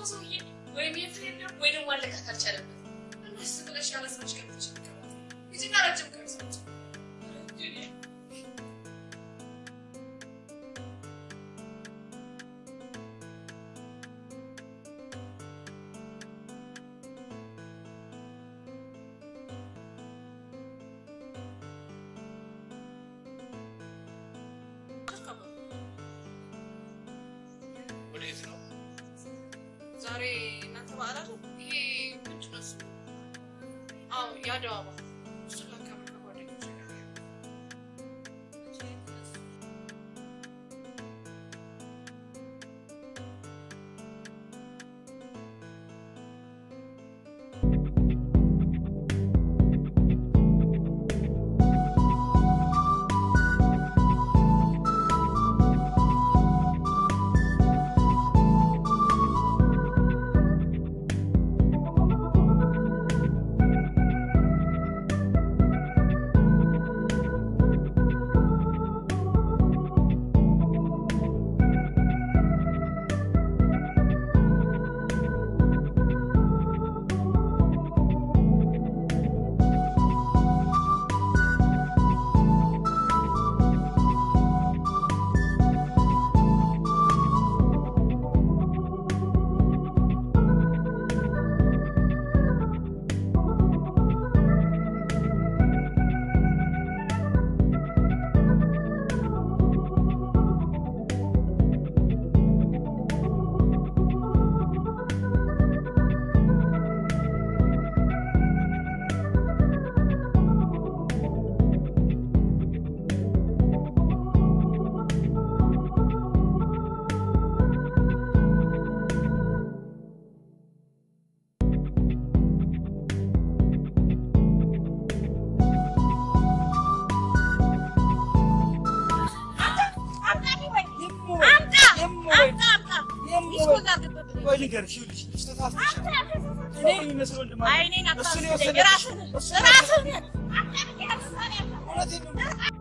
ሰውዬ ወይም የፍሬንድ ወይ ደግሞ አለቃት አልቻለበት። እንደስ ብለሽ ያለ ሰዎች ገብተሽ ይቀባል እዚህና ረጅም ቀሚሶች ወዴት ነው? ዛሬ እናንተ በዓል አይደል? ይሄ ምንድን ነው ስሙ? አዎ የአድዋ በዓል። እሱን ላከብር ከጓደኞቼ ጋር። ቆይ ልንገርሽ፣ ይኸውልሽ ተሳስተሻል። እኔ የሚመስለው ወንድም አለ። አይኔን እሱ ነው አታስለኝ፣ የወሰደብሽ። ራስህ ነህ፣ እሱ ነው ራስህ የወሰደብሽ። ነህ። እውነቴን ነው።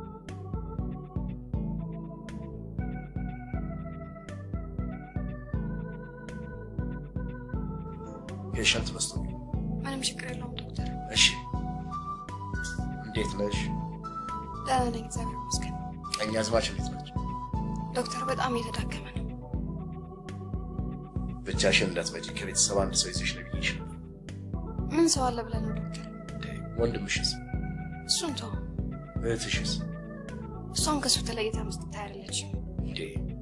ፔሸንት በዝቶ ምንም ችግር የለውም ዶክተር። እሺ፣ እንዴት ነሽ? ደህና ነኝ እግዚአብሔር ይመስገን። ቀኝ አዝማች እንዴት ናቸው? ዶክተር በጣም እየተዳከመ ነው። ብቻሽን እንዳትመጪ ከቤተሰብ አንድ ሰው ይዘሽ ነው ብዬሽ ነበር። ምን ሰው አለ ብለህ ነው ዶክተር? ወንድምሽስ? እሱን ተው። እህትሽስ? እሷም ከሱ ተለይታ ምስጥታ አይደለችም። እንዴ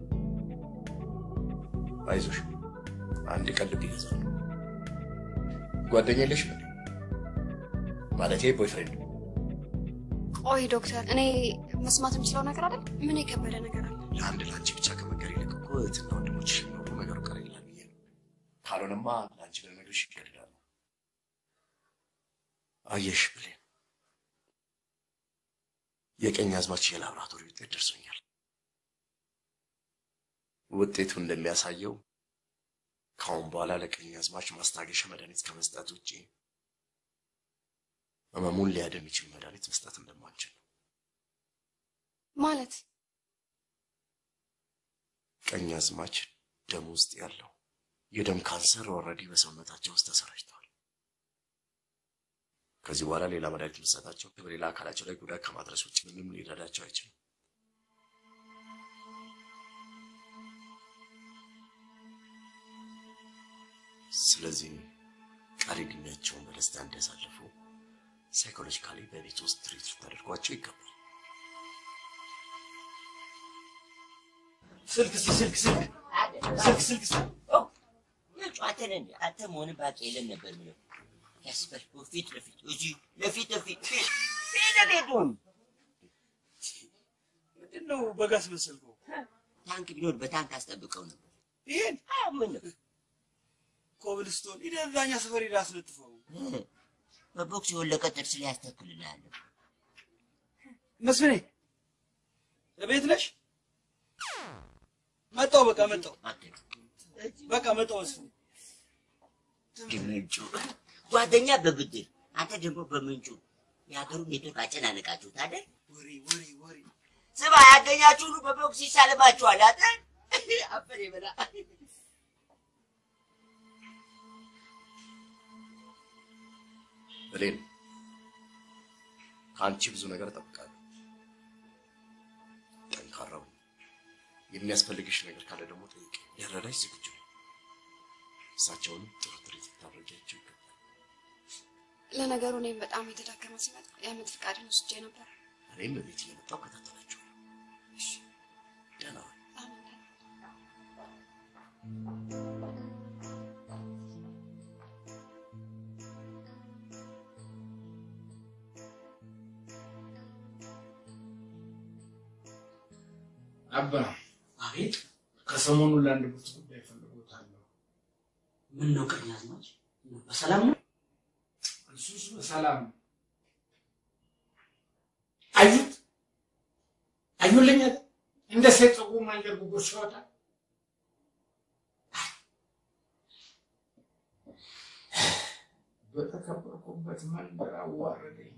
አይዞሽ፣ አንድ ቀን ልብ ይገዛል። ጓደኛ የለሽም እንዴ? ማለቴ ቦይፍሬንድ? ቆይ ዶክተር፣ እኔ መስማት የምችለው ነገር አይደል? ምን የከበደ ነገር አለ? ለአንድ ለአንቺ ብቻ ከመንገር ይልቅ እኮ እህትና ወንድሞችሽ ኖሩ ነገሩ ቀር ይላል ብዬ ነው። ካልሆነማ ለአንቺ ለነገርሽ ይገድላሉ። አየሽ ብሌን፣ የቀኝ አዝማች የላብራቶሪ ውጤት ደርሶኛል። ውጤቱ እንደሚያሳየው ከአሁን በኋላ ለቀኝ አዝማች ማስታገሻ መድኃኒት ከመስጠት ውጭ ህመሙን ሊያደም የሚችል መድኃኒት መስጠት እንደማንችል ነው። ማለት ቀኝ አዝማች ደም ውስጥ ያለው የደም ካንሰር ኦልሬዲ በሰውነታቸው ውስጥ ተሰራጭተዋል። ከዚህ በኋላ ሌላ መድኃኒት መስጠታቸው በሌላ አካላቸው ላይ ጉዳት ከማድረስ ውጭ ምንም ሊረዳቸው አይችልም። ስለዚህ ቀሪ ዕድሜያቸውን በደስታ እንዲያሳልፉ ሳይኮሎጂካሊ በቤት ውስጥ ትሪት ልታደርጓቸው ይገባል። ስልክ እስኪ ስልክ ስልክ ስልክ ስልክ ስልክ ጨዋታን እንደ አንተ መሆን ባቅ የለም ነበር ምለው ያስበል ፊት ለፊት እዚህ ለፊት ለፊት ፊት ፊት ለፊቱን ምንድን ነው በጋስ መሰልከው? ታንክ ቢኖር በታንክ አስጠብቀው ነበር። ይሄን አዎ ምን ነው ኮብልስቶን ሂደህ እዛኛ ሰፈር ሄደህ አስለጥፈው። በቦክስ የወለቀ ጥርስ ላይ ያስተክልልሃለሁ። መስፍኔ እቤት ነሽ? መጣሁ። በቃ መጣሁ። በቃ መጣሁ መስፍኔ። ምንጩ ጓደኛ በብድር አንተ ደግሞ በምንጩ የሀገሩን ኔትወርክ አጨናነቃችሁት አይደል? ወሬ ወሬ ወሬ ስማ ያገኛችሁ ሁሉ በቦክስ ይሳልማችኋል አይደል? አፈር ይበላ። ብሌን ከአንቺ ብዙ ነገር እጠብቃለሁ። ጠንካራው የሚያስፈልግሽ ነገር ካለ ደግሞ ጠይቅ። ሊረዳሽ ዝግጁ ነው። እሳቸውንም ጥሩ ትርኢት ልታደርጊያቸው ይገባል። ለነገሩ እኔም በጣም የተዳከመ ሲመጣ የዓመት ፍቃድን ወስጄ ነበር። እኔም በቤት እየመጣሁ እከታተላቸዋለሁ። እሺ፣ ደህና ዋል። አሁን ደህና አባ አቤት ከሰሞኑ ለአንድ ብርቱ ጉዳይ ፈልጎታለሁ። ምን ነው ቀኛዝማች? በሰላም ነው? እሱስ በሰላም ነው። አዩት አዩልኛል እንደ ሴት ፀጉር ማንጀር ጉቦ ሲወጣ በተከበርኩበት መንደር አዋረደኝ።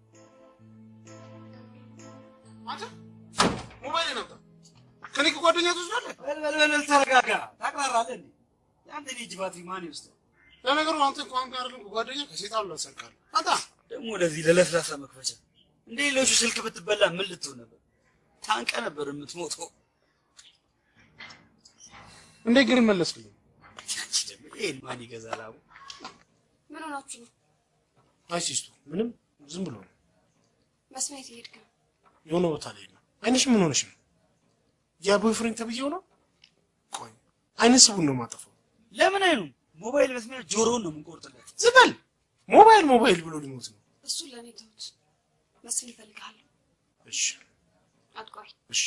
አንተ ሞባይል ነበር ከኔ ከጓደኛ ትወስዳለህ? በልበልበል ተረጋጋ። ታቅራራለህ እንዴ? የአንተ ልጅ ባትሪ ማን ይወስዳል? ለነገሩ አንተ እንኳን ጋር አይደለም ከጓደኛ ከሴጣን ላሰርካለሁ። አንተ ደግሞ ወደዚህ ለለስላሳ መክፈቻ እንደ ሌሎቹ ስልክ ብትበላ ምን ልትሆን ነበር? ታንቀ ነበር የምትሞተው። እንዴት ግን መለስክልኝ? አንቺ ደግሞ ይሄን ማን ይገዛል? አቡ ምን ሆናችሁ ነው? አይ ሲስቱ ምንም ዝም ብሎ ነው። መስሜት እየሄድክ ነው? የሆነ ቦታ ላይ ነው። አይንሽ ምን ሆነሽ ነው? ያ ቦይፍሬንድ ተብዬው ነው? ቆይ አይነት ስቡን ነው ማጠፋው። ለምን አይኑም? ሞባይል መስሚያ ጆሮውን ነው የምንቆርጥለት። ዝም በል ሞባይል ሞባይል ብሎ ሊሞት ነው። እሱን ለእኔ ተውት። መስፍን ይፈልግሃለሁ። እሺ አትቆይ። እሺ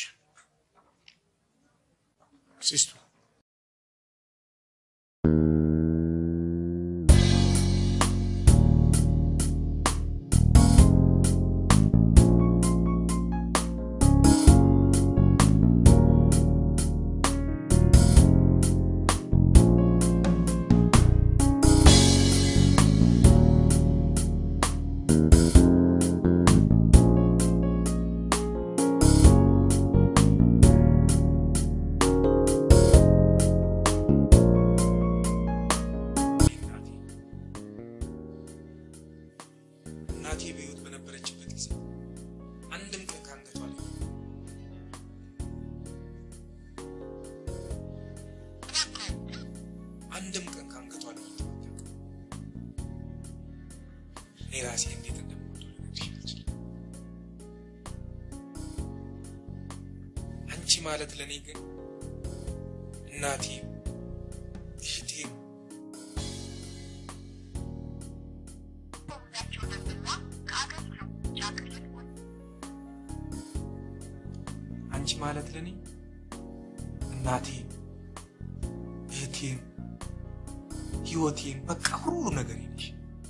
ሲስቱ እናቴ በሕይወት በነበረችበት ጊዜ አንድም ቀን ከአንገቷ ላይ አንድም ቀን ከአንገቷ ላይ ወጥቶ እኔ ራሴ እንዴት እንደምወደው ልነግርሽ አልችልም። አንቺ ማለት ለእኔ ግን እናቴ እህቴ አንቺ ማለት ለኔ እናቴ እህቴም ህይወቴም በቃ ሁሉ ነገር ነሽ።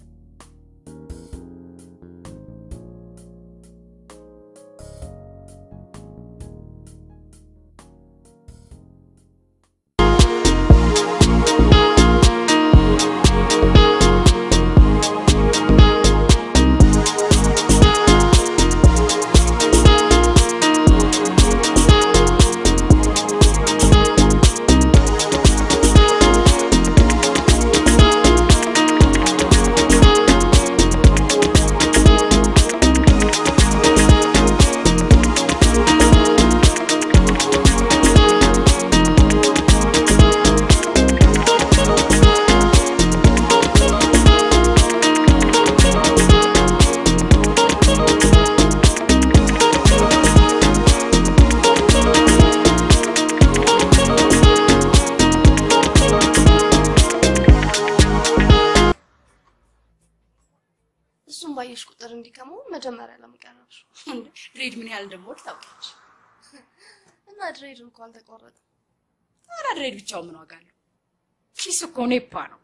እሱም ባየሽ ቁጥር እንዲከመው መጀመሪያ ለመቀረብሽ ድሬድ ምን ያህል እንደምወድ ታውቂያለሽ። እና ድሬድ እንኳ አልተቆረጠ። ኧረ ድሬድ ብቻውን ምን ዋጋ አለው? ኪስ እኮ ኔፓ ነው።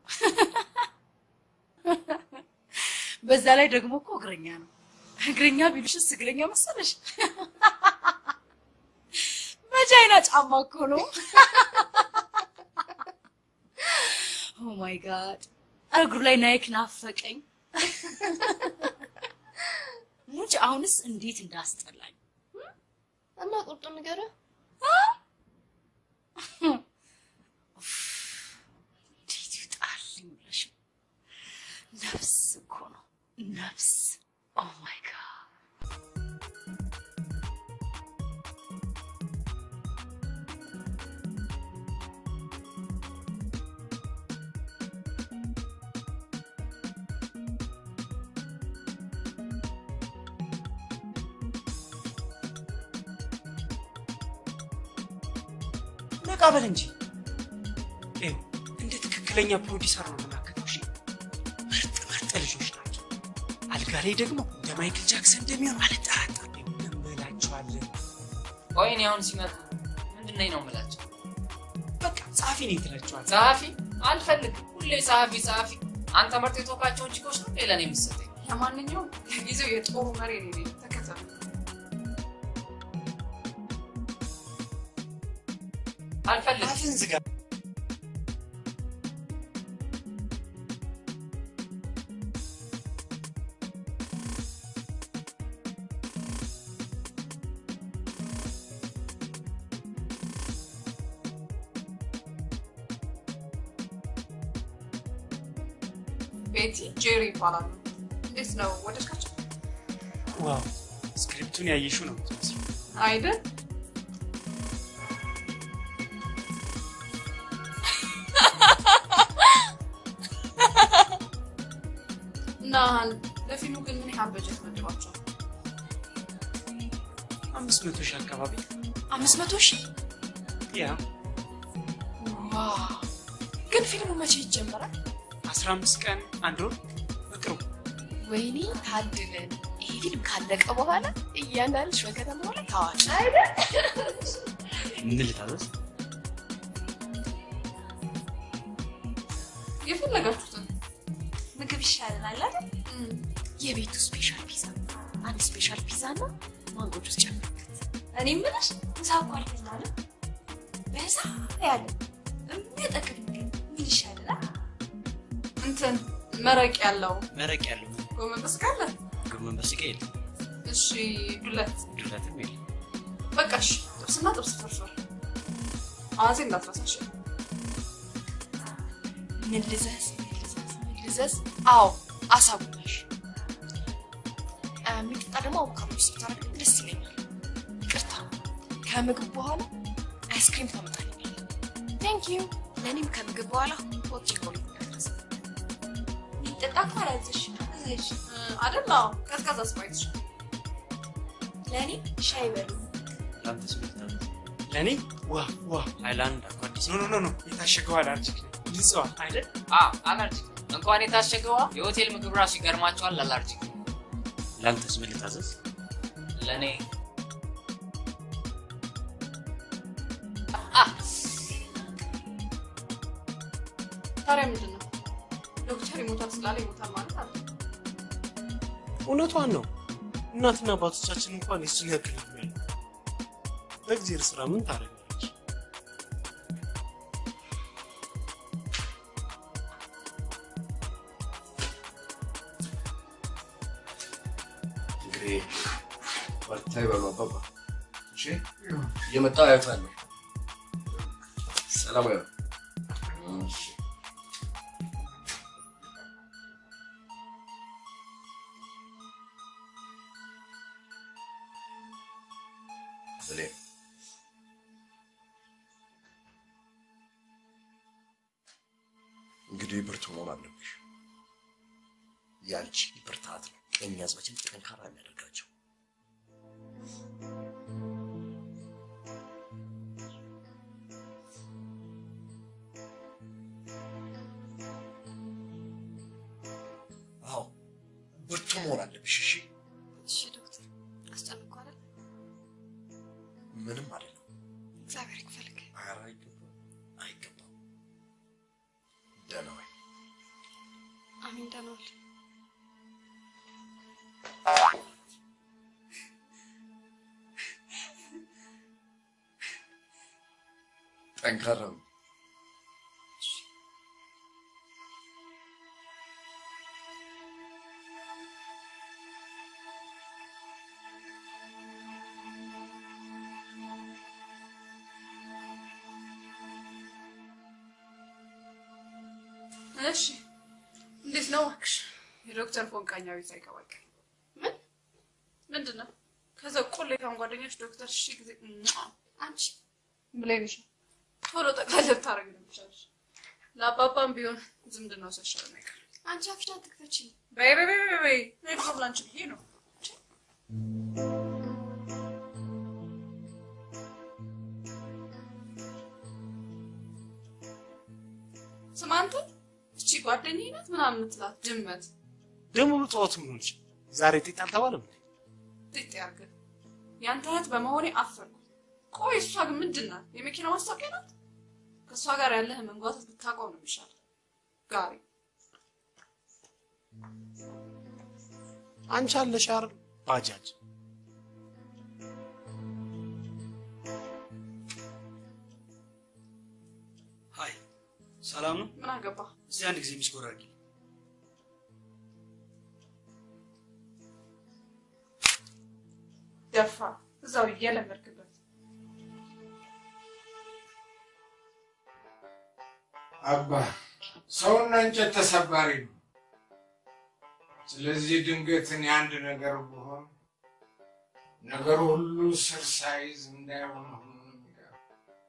በዛ ላይ ደግሞ እኮ እግረኛ ነው። እግረኛ ቢሉሽስ እግረኛ መሰለሽ? መጃይና ጫማ እኮ ነው። ኦ ማይ ጋድ እግሩ ላይ ናይክ ናፈቀኝ። ሙጭ አሁንስ እንዴት እንዳስጠላኝ እና ቁርጥ ንገረህ። እንዴት ይውጣልኝ ብለሽ ነፍስ እኮ ነው ነፍስ ኦ ማይ ጋድ ነቃ በል እንጂ ይኸው እንደ ትክክለኛ ፕሮዲሰር ነው የምናገረው። እሺ ምርጥ ምርጥ ልጆች ናቸው። አልጋ ላይ ደግሞ እንደ ማይክል ጃክሰን እንደሚሆን አልጠራጠርም። እንበላቸዋለን። ቆይ እኔ አሁን ሲመጡ ምንድን ነኝ ነው የምላቸው? በቃ ጸሐፊ ነኝ ትላቸዋለህ። ጸሐፊ አልፈልግም። ሁሌ ጸሐፊ ጸሐፊ። አንተ መርጥ የተወካቸውን ችኮች ነው ሌላ ነው የምትሰጠኝ። ለማንኛውም ለጊዜው የጦሩ መሪ እኔ ነኝ። ተከተሉ። አልፈልግም። አፍን ዝጋ። ቤቲ ጄሪ ይባላሉ። እንዴት ነው ወደድካቸው? ዋው ስክሪፕቱን ያየሽው ነው የምትመስለው። አይደል? እና ለፊልሙ ግን ምን ያህል በጀት መድባቸዋል? አምስት መቶ ሺህ አካባቢ አምስት መቶ ሺህ ያ ዋው! ግን ፊልሙ መቼ ይጀመራል? አስራ አምስት ቀን አንድ ወር በቅርቡ ወይኔ ታድለን። ይሄ ፊልም ካለቀ በኋላ እያንዳንድሽ በከተማው ላይ ታዋቂ ምን ልታዘዝ? የፈለጋችሁትን ምግብ ይሻለናል አይደል? የቤቱ ስፔሻል ፒዛ አንድ ስፔሻል ፒዛ እና ማንጎ ጁስ ጨምርበት። እኔ የምልሽ ምሳ እኮ አልበላንም። በዛ ያለ የሚያጠግብ ምግብ ምን ይሻለናል? እንትን መረቅ ያለው መረቅ ያለው ጎመን በስጋ አለ። ጎመን በስጋ የለም፣ እሺ ዱለት ዱለትም የለም። በቃ እሺ፣ ጥብስና ጥብስ ፍርፍር። አዋዜ እንዳትረሳሽ። ምን ልዘዝ? ምን ልዘዝ? ምን ልዘዝ? አዎ አሳ ጉላሽ። የሚጠጣ ደግሞ አቮካዶ ጁስ ብታደርግልኝ ደስ ይለኛል። ይቅርታ ከምግብ በኋላ አይስክሪም ታመጣልኛል። ቴንክ ዩ። ለእኔም ከምግብ በኋላ ሆት ቾኮሌት እንዳትረሳ። የሚጠጣ እኮ አላዘዝሽ አዘዝሽ። አይደል? አዎ፣ ቀዝቃዛ ስፕራይት። ለእኔ ሻይ በሉ። ለአንተስ ምን ልታዘዝ? ለእኔ ዋ ዋ ሃይላንድ አኳዲስ ኖ ኖ ኖ ኖ የታሸገው አላርጂክ ነው ንጽዋ አይደል? አዎ አላርጂክ ነው። እንኳን የታሸገዋ የሆቴል ምግብ ራሱ ይገርማቸዋል። አላርጂክ ነው። ለአንተስ ምን ልታዘዝ? ለእኔ ታዲያ ምንድን ነው ዶክተር ይሞታል ስላለ ይሞታል ማለት አለ? እውነቷን ነው። እናትና አባቶቻችን እንኳን የሱን ያክል እድሜ ያለው በእግዚአብሔር ስራ ምን ታደርጋለች? እንግዲህ በርታ ይበሉ አባባ። እሺ እየመጣሁ አያታለሁ። ሰላም ያው እሺ ብሌን እንግዲህ ብርቱ መሆን አለብሽ። ያንቺ ብርታት ነው ቀኝ አዝማችን ጠንካራ የሚያደርጋቸው። አዎ ብርቱ መሆን አለብሽ። እሺ እሺ ዶክተር፣ አስጨንቆ አይደል? ምንም አይደለም። እግዚአብሔር ይክፈልክ። ኧረ አይገባም፣ አይገባም። ደህና ዋይ። አሜን። ደህና ዋል። ጠንካራ ነው። እሺ እንዴት ነው እባክሽ? የዶክተር ፎንቃኛ ቤት አይገባቅ ምን ምንድን ነው? ከዛ ቆሌታን ጓደኞች ዶክተር ሺ ጊዜ ሟ! አንቺ ብሌንሽ ቶሎ ጠቅላላ ልታረግ ነው የሚሻልሽ። ለአባባም ቢሆን ዝምድናው ሳይሻል ነገር አንቺ አፍሽን አትክፈቺ። በይ በይ በይ በይ በይ እኔ ድሮ ላንቺ ብዬ ነው። ስማ አንተ እቺ ጓደኛዬ ናት ምናምን የምትላት ድመት ደግሞ ጠዋት ምን ሆነች? ዛሬ ጤጥ አልተባለም እንዴ? ጥጥ ያርግህ። ያንተ እህት በመሆኔ አፈርኩ። ቆይ እሷ ግን ምንድን ናት? የመኪና ማስታወቂያ ናት? ከእሷ ጋር ያለህ መንጓተት ብታቆም ነው የሚሻል። ጋሪ አንቺ አለሽ አይደል? ባጃጅ ሀይ ሰላም ነው? ምን አገባ? እስቲ አንድ ጊዜ ሚስኮር አድርጊ። ደፋ እዛው እየለመድክበት አባ ሰውና እንጨት ተሰባሪ ነው። ስለዚህ ድንገት እኔ አንድ ነገር ብሆን ነገሩ ሁሉ ስር ሳይዝ እንዳይሆን ሆኖ ነው የሚቀረው።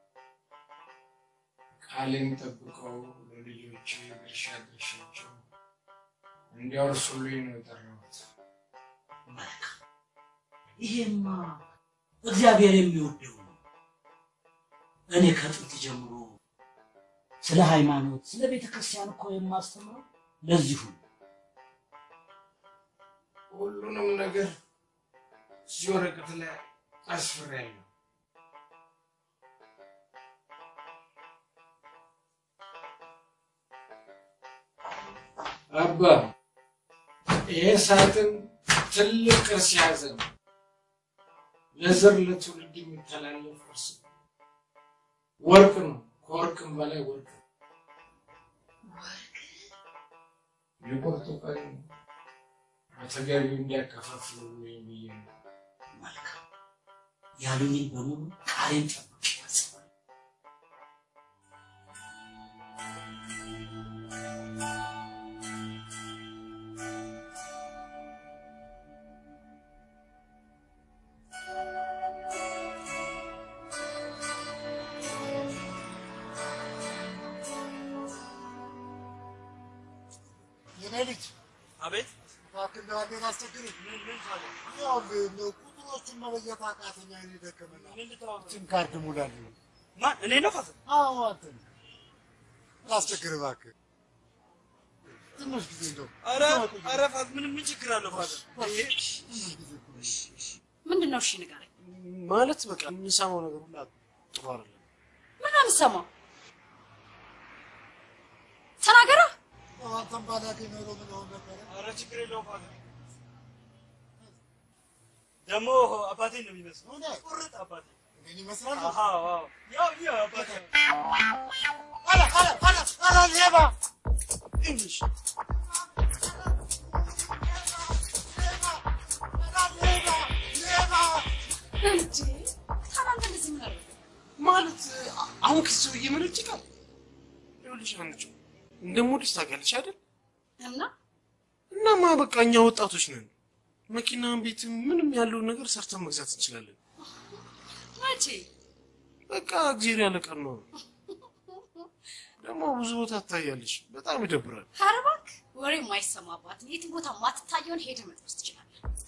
ቃሌን ጠብቀው ለልጆቼ ድርሻ ድርሻቸው እንዲያወርሱልኝ ነው የጠራሁት። ይሄማ እግዚአብሔር የሚወደው ነው። እኔ ከጥንት ጀምሮ ስለ ሃይማኖት፣ ስለ ቤተ ክርስቲያን እኮ የማስተምረው ለዚሁ ነው። ሁሉንም ነገር እዚህ ወረቀት ላይ አስፍሬያለሁ። አባ ይሄ ሳጥን ትልቅ ቅርስ የያዘ ነው። ለዘር ለትውልድ የሚተላለፍ ቅርስ ነው። ወርቅ ነው። ከወርቅም በላይ ወርቅ ነው። የቁርጡ ቀን በተገቢው እንዲያከፋፍሉልኝ ብዬ ነው። መልካም ያሉኝን በሙሉ ቃሌን ጠብቄ እፈጽማለሁ። የኔ ልጅ አቤት እባክህ እንደው አንዴን አስቸግርህ። ይኸውልህ እንደው ቁጥሮቹን መለየት አቃተኝ፣ አይኔ ደከመና ይህችን ካርድ ሙላልኝ። ማን? እኔ ነው ፋዘር? አዎ አንተ ነህ። ላስቸግርህ እባክህ ትንሽ ጊዜ እንደው ኧረ ኧረ ፋዘር ምን ምን ችግር አለው ፋዘር? ይሄ ምንድን ነው? እሺ ንገረኝ። ማለት በቃ የምንሰማው ነገር ሁላ ጥሩ አይደለም። ምን ነው የምትሰማው? ተናገራ። አንተም ባላገኝ ኖሮ ምን ሆን ነበረ? ኧረ ችግር የለውም ፋዘር። ደግሞ አባቴን ነው የሚመስለው። ቁርጥ አባቴ እኔን ይመስላል። አዎ አዎ ያው ያው አባቴ ኧረ ኧረ ኧረ ኧረ ሌባ እንግሊሽ እንዴ ታናንተ እንደዚህ ምን አደረገ? ማለት አሁን ከዚህ ሰውዬ ምን ይጭቃል? ይኸውልሽ አንቺ እንደምወድሽ ታውቂያለሽ አይደል? እና እናማ በቃ እኛ ወጣቶች ነን። መኪና፣ ቤት፣ ምንም ያለውን ነገር ሰርተን መግዛት እንችላለን። መቼ በቃ እግዚአብሔር ያለ ቀን ነው። ደግሞ ብዙ ቦታ ትታያለሽ። በጣም ይደብራል። ኧረ እባክህ ወሬ የማይሰማባት የትም ቦታ ማትታየውን ሄደህ መጥበስ ትችላለህ።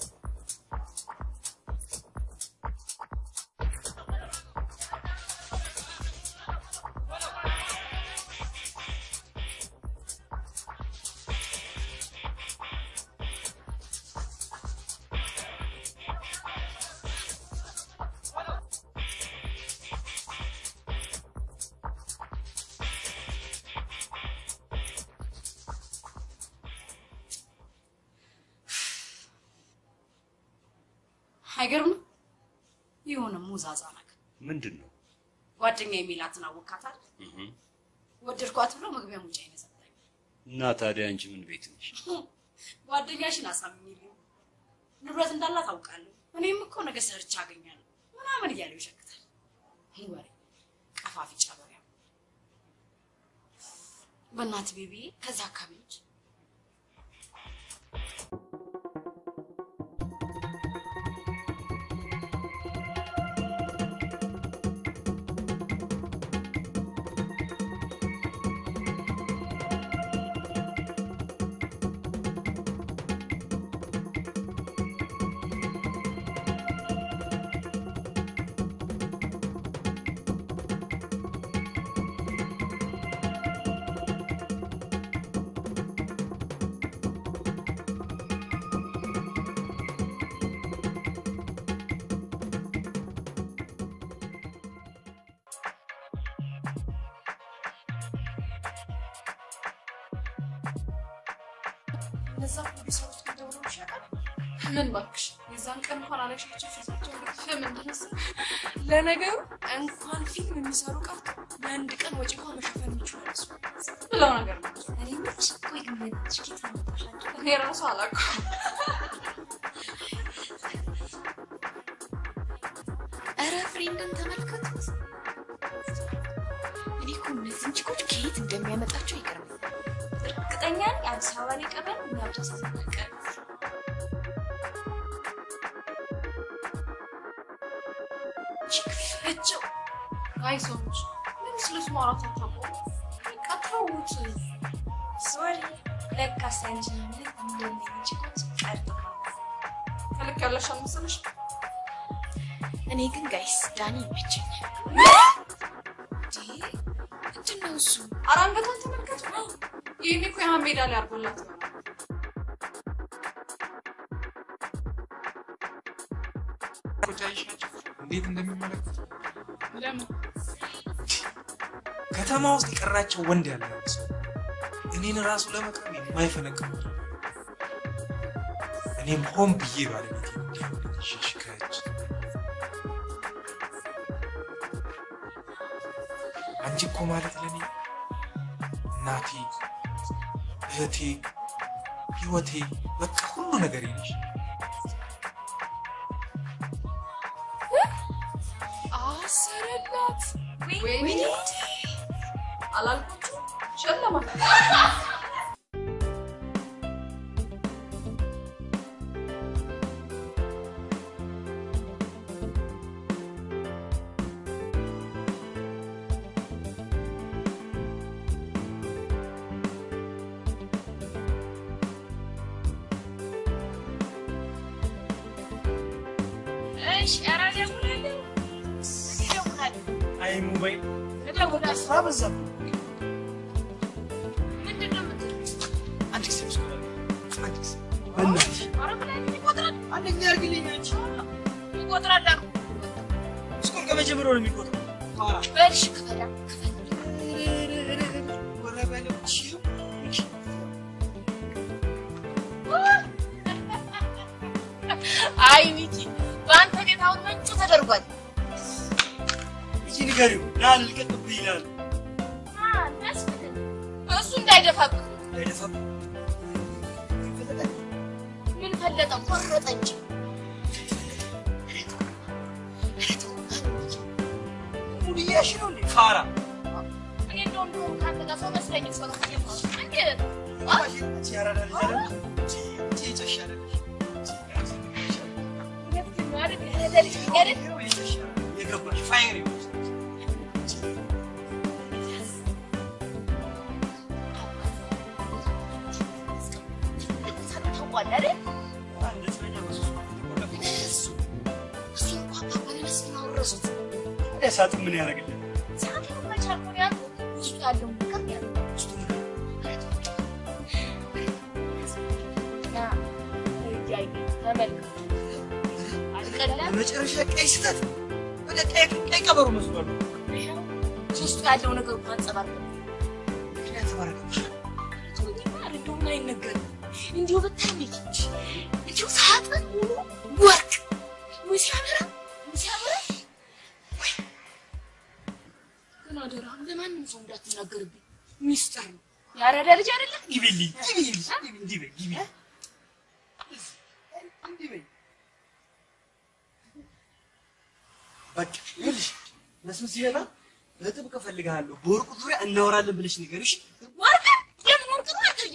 አይገርምም? የሆነ ሙዛዛ ነገር ምንድን ነው? ጓደኛ የሚላትን አወካታል። ወደድኳት ብሎ መግቢያ ሙጫ ይነሰጣኝ። እና ታዲያ አንቺ ምን ቤት ነሽ? ጓደኛሽን አሳምኝልኝ፣ ንብረት እንዳላት አውቃለሁ፣ እኔም እኮ ነገ ሰርቼ አገኛለሁ ምናምን እያለው ይሸክታል። ይህ ወሬ ቀፋፊ ጨበሪያ። በእናት ቤቢዬ ከዛ አካባቢ ነች። እነዛ ፕሮዲሰሮች ግን ደውለው ያውቃል? ምን እባክሽ የዛን ቀን እንኳን አላሻቸው ፊታቸው እንግዲህ ፊልም እንደነሳ ለነገሩ እንኳን ፊልም የሚሰሩ ቀርቶ ለአንድ ቀን ወጪ እንኳን መሸፈን የሚችሉ እሱ ብለው ነገር ነው። እኔ ምንሽ ቆይ ግን በእናትሽ ኬት አመጣሻቸው? እኔ ራሱ አላውቅም። ኧረ ፍሬንድን ተመልከቱት። እኔ እኮ እነዚህን ችኮች ከየት እንደሚያመጣቸው ይገርመኛል። እርግጠኛ ነኝ አዲስ አበባ ላይ ቀረን እኛ ብቻ ሳናቀር እቸው አይ ሰዎች ምን ስለሱ ማውራት አታውቁም። በቃ ተውት። ሶሪ ለካስ አንቺ ምን እንደነኝ ችኮች ቀርቶ ከልክ ያለሽ አልመሰለሽ? እኔ ግን ጋይስ ዳኒ ይመቸኛል። ምንድን ነው እሱ? ኧረ አንገቷን ተመልከቱ። ይህኔ እኮ ያህን ሜዳ ላይ አድርጎላት ይሆናል። አይሻቸው እንዴት እንደሚመለከቱ ለምን ከተማ ውስጥ የቀራቸው ወንድ ያለ ሰው እኔን ራሱ ለመቅረብ የማይፈነቅሙ እኔም ሆን ብዬ ባለቤት ሸሽከች አንቺ እኮ ማለት ለእኔ እናቴ፣ እህቴ፣ ህይወቴ፣ በቃ ሁሉ ነገር ነሽ። አሰረላት። ወይኔ አላልኩችሁ ሸለማት። እሺ፣ ኧረ እደውላለሁ እደውላለሁ አይ ሞባይል እደውላለሁ። ስራ በዛብኝ። ምንድን ነው የምትለው? አንድ ጊዜ ምስኮ አንድ ጊዜ በእናትሽ ኧረ ብላኝ ይቆጥራል አንድ ጊዜ አድርግልኝ አንቺ ይቆጥራል አልኩ። ምስኮን ከመጀመሪያው ነው የሚቆጥረው። ፋራ በል እሺ፣ ክፈላ ክፈል። ወረ በለው እሺ አይ ሚኪ፣ በአንተ ቤት አሁን ምንጩ ተደርጓል። እቺ ንገሪው ና ልቀቅብህ ይላል። አ፣ መስፍን እሱ እንዳይደፋብህ አይደፋም ምን ፈለጠ ቆረጠ እንጂ ሙሉ እያልሽ ነው እንዴ ፋራ እኔ እንደው እንደው ከአንተ ጋር ሰው መስለኝ ሰው ነው እንዴ እቺ ያራዳ ልጅ አይደል? እቺ እቺ ጨሽ አይደለሽ? የገባሽ ፋይር ይመስል ታውቋል አይደል? አንድ እስረኛ በሶስት መቶ ተቆለፈ። እሱ እሱ እንኳን ባባለ መስፍን አወረሱት። ታዲያ ሳጥን ምን ያደርግልህ? ሳንቲም መቻል ነው ያልኩት። ውስጡ ያለውን ነገር ያለው ውስጡ ምን ና እያየ ተመልከት። አልቀላም በመጨረሻ ቀይ ስህተት ወደ ቀይ ቀይ ቀበሮ መስሏል። ይኸው ውስጡ ያለው ነገር እንኳን አንጸባርቅ ምክንያት ተባረከሽ እንደውም አይነገርም። እንዲሁ ብታይ ሚኪ እንዲሁ ሳጥን ሙሉ ወርቅ ወይ ሲያበራ ወይ ሲያበራ ወይ ግን አደራህን ለማንም ሰው እንዳትናገርብኝ ሚስጥር ነው። ያረዳ ልጅ አይደለም ግቢልኝ ግቢልኝ እንዲህ በይ ግቢ እንዲህ በይ በቃ ይኸውልሽ መስፍን ሲመጣ በጥብቅ እፈልግሃለሁ በወርቁ ዙሪያ እናወራለን ብለሽ ንገሪሽ ወርቅ የምን ወርቅ ነው አትርዬ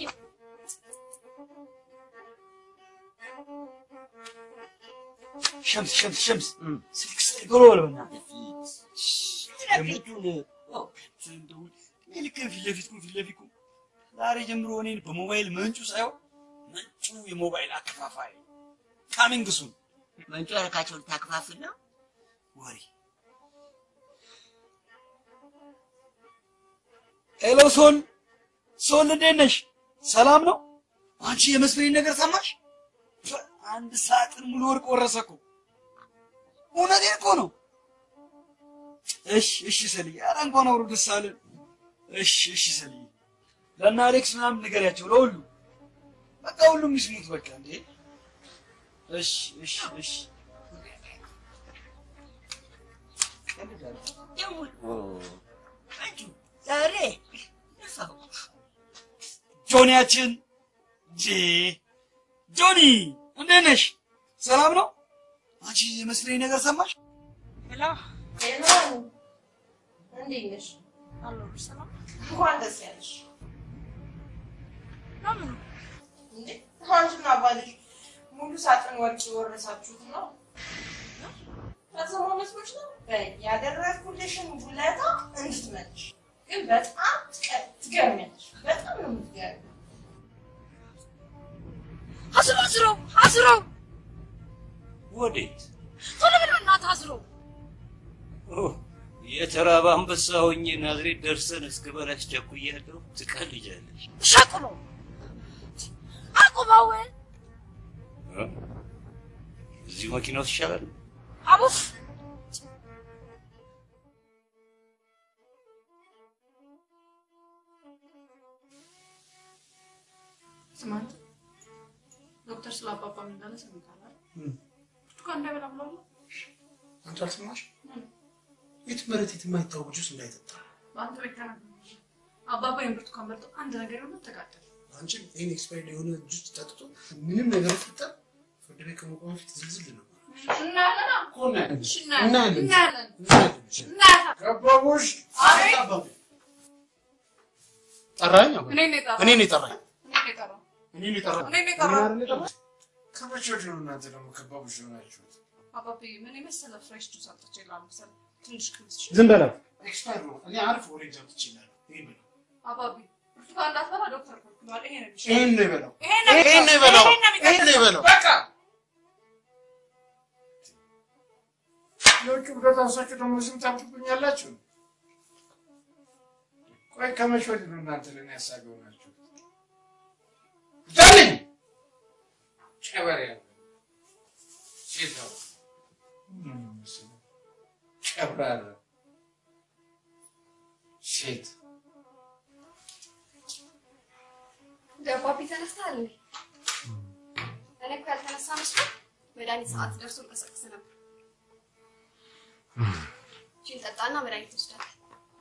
ሸምስ ሸምስ ሸምስ ስልክ ስልክ ቶሎ በል በእናትህ ፊቱን እንደው እኔ ልክ ፊት ለፊት ቁም ፊት ለፊት ቁም ዛሬ ጀምሮ እኔን በሞባይል መንጩ ሳይሆን መንጩ የሞባይል አከፋፋይ ካሚንግሱን መንጮ ያረካቸውን ታከፋፍል ነው ወሬ ሄሎ ሶል ሶል እንዴት ነሽ? ሰላም ነው? አንቺ የመስፍኔን ነገር ሰማሽ? ፍ- አንድ ሳጥን ሙሉ ወርቅ ወረሰ እኮ። እውነቴን እኮ ነው። እሺ እሺ ሰልዬ፣ ኧረ እንኳን አውሮ ደስ አለን። እሺ እሺ ሰልዬ፣ ለእነ አሌክስ ምናምን ንገሪያቸው ለሁሉ። በቃ ሁሉም ይስሙት በቃ እንዴ። እሺ እሺ እሺ ዛሬ ጆኒያችን ጄ ጆኒ እንዴት ነሽ? ሰላም ነው? አንቺ የመስለኝ ነገር ሰማሽ? ሄሎ ሄሎ፣ እንዴት ነሽ? አለሁ ሰላም እንኳን ደስ ያለሽ። ለምን እንዴ አንቺና አባትሽ ሙሉ ሳጥን ወርቅ የወረሳችሁት ነው? ፈጽሞ መስሎሽ ነው? በይ ያደረግኩልሽን ውለታ እንድትመልሽ። ግን በጣም ትቀ- ትገርሚያለሽ። በጣም ነው የምትገርሚው። አስረው አስረው አስረው ወዴት? ቶሎ ብሎ እናትህ አስረው ኦ፣ የተራበ አንበሳ ሆኜ ናዝሬት ደርሰን እስክበላሽ ቸኩያለሁ። ትቀልጃለሽ። ሸጡ ነው አቁመው እ? እዚሁ መኪና ውስጥ ይሻላል። አቡፍ ስማ አንተ፣ ዶክተር ስለ አባባ ምን እንዳለ ሰምተሃል አይደል? ብርቱካን እንዳይበላ ብለዋል። አንቺ አልሰማሽ? የት መሬት የት የማይታወቅ ጁስ እንዳይጠጣ በአንተ ቤት ተናግረው አባባ ይሄን ብርቱካን በልቶ አንድ ነገር የሆነ ተቃጠለ። አንቺ ይህን ኤክስፓይርድ የሆነ ጁስ ጠጥቶ ምንም ነገር ፍጠር ፍርድ ቤት ከመቆም በፊት ዝልዝል ነው። እናያለን እኮ እናያለን። እሺ፣ እናያለን። እናያለን እናያለን። እናያለን። ከበቡሽ አቤት። ጠራኝ? አባ? እኔን ነው የጠራው። እኔን ነው የጠራኝ? እኔን ነው የጠራው። እኔን ነው የጠራኝ? እኔን ነው የጠራው። እኔን አይደል የጠራኝ? ከመቼ ወዲህ ነው እናንተ ደግሞ ከበቡሽ የሆናችሁት? አባብዬ ምን የመሰለ ፍሬሽ ጁስ አምጥቼ ላምሰል ትንሽ ክምስ ዝም በላት። ኤክስፓየርድ ነው። እኔ አሪፍ ኦሬንጅ አምጥቼ እላለሁ። ይሄን በለው። አባቢ ብርቱካን እንዳትበላ ዶክተር ከልክሏል። ይሄ ነው የሚሻለው። ይሄን ነው የበላው። ይሄን ነው ይሄን ነው የበላው። ይሄን ነው ይሄን ነው የበላው። በቃ የውጭ ብረት አንሳችሁ ደግሞ ዝም ታብቁኛላችሁ። ቆይ ከመቼ ወዲህ ነው እናንተ ለእኔ ያሳገው ናችሁ? ዳልኝ ጨበሬ ያለ ሴት ነው ምንም መሰለህ፣ ጨብራራ ሴት ደባቢ ተነስተሃል እንዴ? እኔ እኮ ያልተነሳ መስሎ መድኃኒት ሰዓት ደርሶ ልቀሰቅስ ነበር። ቺን ጠጣና መድኃኒት ትወስዳለህ።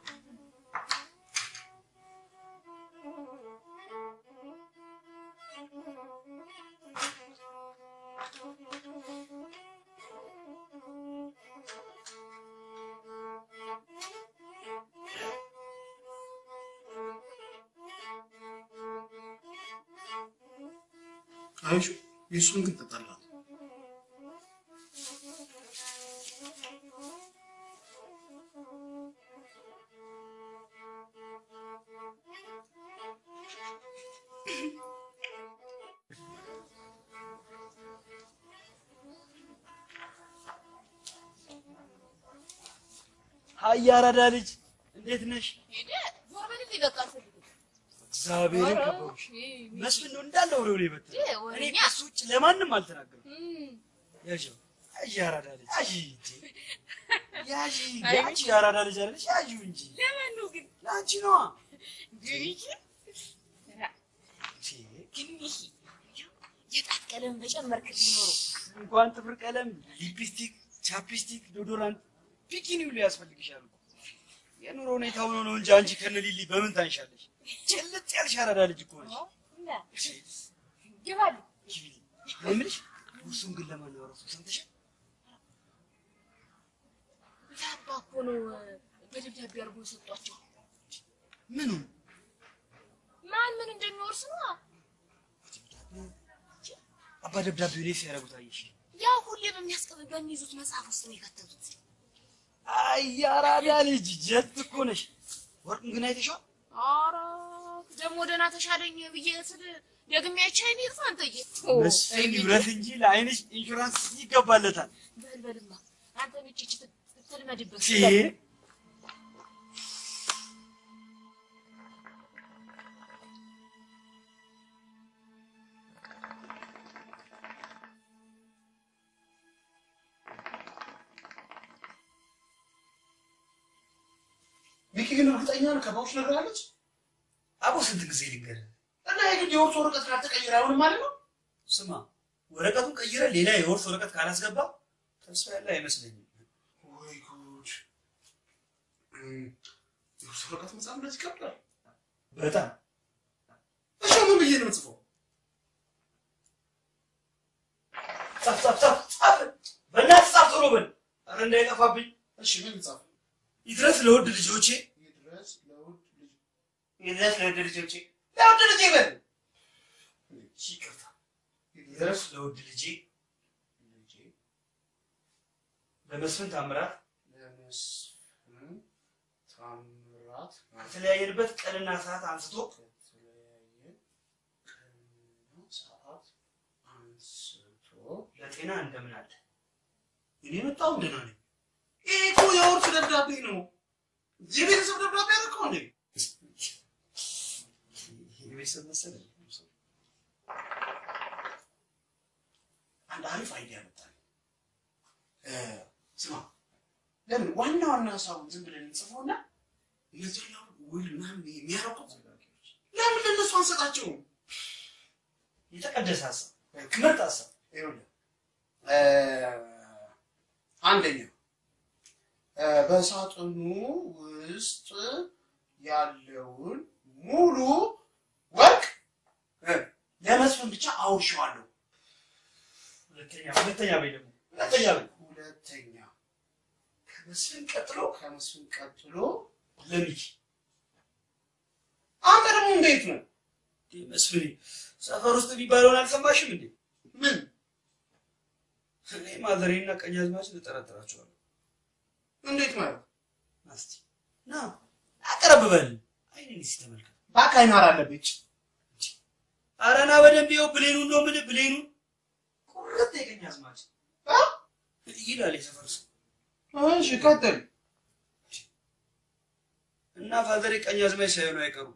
አይሹ የእሱን ግን ትጠጣለህ። ሀይ አራዳ ልጅ እንዴት ነሽ? ዞር በልልኝ በቃ አልፈልግም። እግዚአብሔርን ኧረ፣ ከበቡሽ። ይሄ መስፍን ነው እንዳለ ወደ ወደ ይበታል። ይሄ እኔ ወሬኛ። ከሱ ውጭ ለማንም አልተናገርም። እም፣ ያዥው ያዥ አራዳ ልጅ ያዥ እንጂ ያዥ አይ፣ ያቺ የአራዳ ልጅ አይደለሽ? ያዥው እንጂ ለማን ነው ግን? ለአንቺ ነዋ። ግሪክ ግን ይሄ የጣት ቀለም በጨመርክልኝ ኖሮ እንኳን ጥፍር ቀለም፣ ሊፕስቲክ፣ ቻፕስቲክ፣ ዶዶራንት፣ ቢኪኒ ሁሉ ያስፈልግሻል እኮ። የኑሮ ሁኔታ ሆኖ ነው እንጂ አንቺ ከነ ሊሊ በምን ታንሻለሽ? ጭልጥ ያልሽ አራዳ ልጅ እኮ ነሽ። እና ግባሉ እኔ የምልሽ እሱን ግን ለማን ነው ያወራሁት? ሰምተሻል? ለአባ እኮ ነው በደብዳቤ አድርጎ የሰጧቸው። ምኑ ማን ምን እንደሚወርስ ነው። አባ ደብዳቤው ላይ ሲያደርጉት አየሽ? ያ ሁሌ በሚያስቀብ በሚይዙት መጽሐፍ ውስጥ ነው የከተቱት። አይ የአራዳ ልጅ ጀት እኮ ነሽ። ወርቁን ግን አይተሽዋል? ኧረ ደግሞ ደህና ተሻለኝ ብዬ ስል ደግሜ አይቼ አይኔ ይጥፋ አንተዬ። መስፍን ይብረት እንጂ ለአይንሽ ኢንሹራንስ ይገባለታል። በል በልማ አንተ ብቻ እቺ ትልመድበት። ሲ ሚኪ ግን እርግጠኛ ነው ከበቡሽ ነግራለች? አቦ ስንት ጊዜ ልንገርህ? እና የግድ የውርስ ወረቀት ካልተቀየረ አይሆንም ማለት ነው። ስማ፣ ወረቀቱን ቀይረ ሌላ የውርስ ወረቀት ካላስገባ ተስፋ ያለ አይመስለኝም። ወይ ጉድ! እም፣ የውርስ ወረቀት መጻፍ እንደዚህ ይከብዳል። በጣም እሺ፣ ምን ብዬ ነው የምጽፈው? ጻፍ ጻፍ ጻፍ ጻፍ፣ በእናትህ ጻፍ ቶሎ በል። ኧረ እንዳይጠፋብኝ። እሺ፣ ምን ልጻፍ? ይድረስ ለውድ ልጆቼ፣ ይድረስ ለውድ ልጅ ይድረስ ለውድ ልጆቼ፣ ለውድ ልጄ በል። እሺ፣ ይቅርታ። ይድረስ ለውድ ልጄ ልጄ ለመስፍን ታምራት ለመስፍን ታምራት ከተለያየንበት ቀንና ሰዓት አንስቶ ከተለያየ ቀንና ሰዓት አንስቶ ለጤና እንደምን አለ? እኔ መጣሁ ደህና ነኝ። ይሄ እኮ የውርስ ደብዳቤ ነው። የቤተሰብ ደብዳቤ አደረከው እንዴ? የቤተሰብ መሰለኝ። አንድ አሪፍ አይዲያ መጣልኝ። እ፣ ስማ ለምን ዋና ዋና ሀሳቡን ዝም ብለን እንጽፈውና እነዚህ አሁን ውል ምናምን የሚያረቁት ለምን ለእነሱ አንሰጣቸውም? የተቀደሰ ሀሳብ፣ ምርጥ ሀሳብ። ይኸውልህ እ፣ አንደኛ እ፣ በሳጥኑ ውስጥ ያለውን ሙሉ ወርቅ እ፣ ለመስፍን ብቻ አውርሼዋለሁ። ሁለተኛ ሁለተኛ በይ ደግሞ ሁለተኛ በይ ሁለተኛ ከመስፍን ቀጥሎ ከመስፍን ቀጥሎ ለሚኪ አንተ ደግሞ እንዴት ነው? መስፍኔ ሰፈር ውስጥ የሚባለውን አልሰማሽም እንዴ? ምን እኔ ማዘሬና ቀኛዝማች እጠረጥራቸዋለሁ። እንዴት ማለት? እስቲ ና አቀረብ በል። አይኔን እስኪ ተመልከት። እባክህ አይናር አለብኝ። ኧረ ና በደንብ ይኸው ብሌኑን ነው የምልህ ብሌኑን ቁርጥ የቀኛዝማች ይላል የሰፈር ሰው እሺ ቀጥል። እና ፋዘሬ ቀኛዝማች ሳይሆኑ አይቀሩም።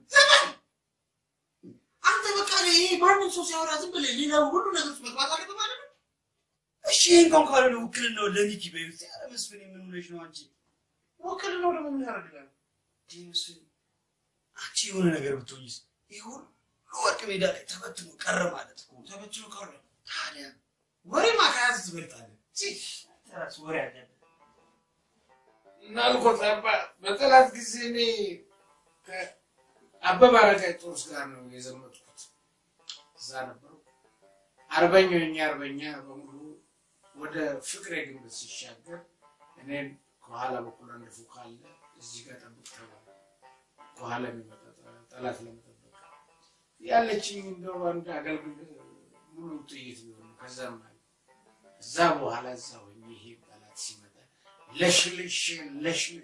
አንተ በቃ ይሄ ማንም ሰው ሲያወራ ዝም ብለህ ሌላ ሁሉ ነገር ውስጥ መግባት አለብህ ማለት ነው። እሺ ይሄ እንኳን ካልሆነ ውክልናው ለሚኪ በይው። ኧረ መስፍኔ ምን ሆነሽ ነው አንቺ? ውክልናው ደግሞ ምን ያደርግላል? እንዴ መስፍኔ አንቺ የሆነ ነገር ብትሆኝስ? ይህ ሁሉ ወርቅ ሜዳ ላይ ተበትኖ ቀረ ማለት እኮ ነው። ተበትኖ ቀረ። ታዲያ ወሬማ ከያዝ ትበልጣለህ። ራስ ወሬ አለብህ። እናልኮት አባ በጠላት ጊዜ እኔ ከአበበ አረጋይ ጦርስ ጋር ነው የዘመትኩት። እዛ ነበሩ። አርበኛው የኛ አርበኛ በሙሉ ወደ ፍቅሬ ግንብ ሲሻገር እኔን ከኋላ በኩል አንድ ፉቅ አለ፣ እዚህ ጋር ጠብቅ ተባለ። ከኋላ የሚመጣ ጠ- ጠላት ለመጠበቅ ያለችኝ እንደው አንድ አገልግል ሙሉ ጥይት ቢሆን ነው። ከዛም አለ እዛ በኋላ እዛ ሆኜ ይሄ ጠላት ሲመጣ ለሽልሽ ለሽልሽ